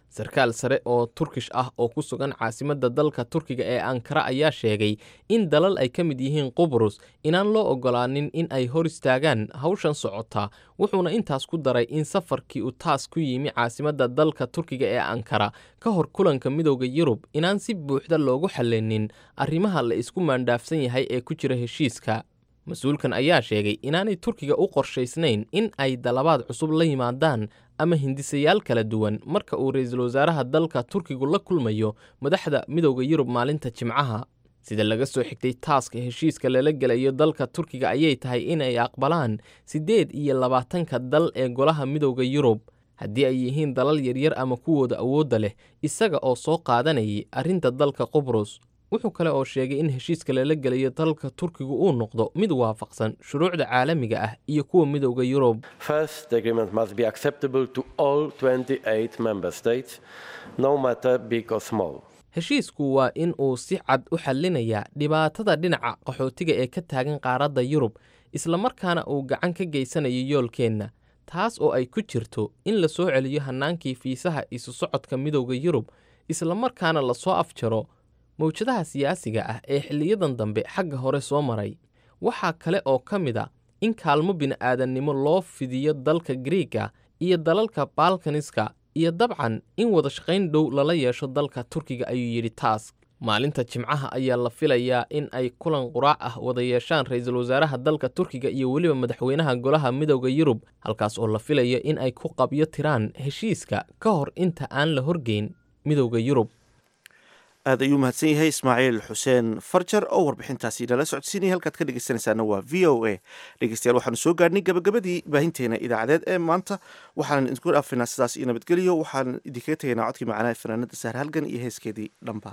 sarkaal sare oo turkish ah oo ku sugan caasimadda dalka turkiga ee ankara ayaa sheegay in dalal ay ka mid yihiin qubrus inaan loo oggolaanin in ay hor istaagaan hawshan socota wuxuuna intaas ku daray in safarkii uu taas ku yimi caasimadda dalka turkiga ee ankara ka hor kulanka midowda yurub inaan si buuxda loogu xallinin arrimaha la isku maandhaafsan yahay ee ku jira heshiiska mas-uulkan ayaa sheegay inaanay turkiga u qorshaysnayn in ay dalabaad cusub la yimaadaan ama hindisayaal kala duwan marka uu ra-iisul wasaaraha dalka turkigu la kulmayo madaxda midowda yurub maalinta jimcaha sida laga soo xigtay taaska heshiiska lala gelayo dalka turkiga ayay tahay inay aqbalaan siddeed iyo labaatanka dal ee golaha midowda yurub haddii ay yihiin dalal yaryar ama kuwooda awoodda leh isaga oo soo qaadanayay arrinta dalka qubrus wuxuu kale oo sheegay in heshiiska lala gelayo dalka turkigu uu noqdo mid waafaqsan shuruucda caalamiga ah iyo kuwa midowda yurub First, the agreement must be acceptable to all 28 member states, no matter big or small. heshiisku waa in uu si cad u xallinayaa dhibaatada dhinaca qaxootiga ee ka taagan qaaradda yurub islamarkaana uu gacan ka geysanayo yoolkeenna taas oo ay ku jirto in la soo celiyo hannaankii fiisaha isu socodka midowda yurub islamarkaana lasoo afjaro mawjadaha siyaasiga ah ee xilliyadan dambe xagga hore soo maray waxaa kale oo ka mid a in kaalmo bini'aadannimo loo fidiyo dalka griiga iyo dalalka balkaniska iyo dabcan in wada shaqayn dhow lala yeesho dalka turkiga ayuu yidhi taas maalinta jimcaha ayaa la filayaa in ay kulan quraac ah wada yeeshaan ra-iisul wasaaraha dalka turkiga iyo weliba madaxweynaha golaha midowda yurub halkaas oo la filayo in ay ku qabyo tiraan heshiiska ka hor inta aan la horgeyn midowda yurub aad ayuu mahadsan yahay ismaaciil xuseen farjar oo warbixintaasi nala socodsiinaya halkaad ka dhegeysanaysaana waa v o a dhegeystayaal waxaanu soo gaadhnay gabagabadii baahinteena idaacadeed ee maanta waxaanan idinku dhaafinaa sidaas iyo nabadgelyo waxaan idinkaga tegaynaa codkii macanaha fanaanada sahar halgan iyo heeskeedii dhambaal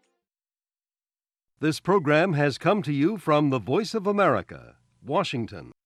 This program has come to you from the Voice of America, Washington.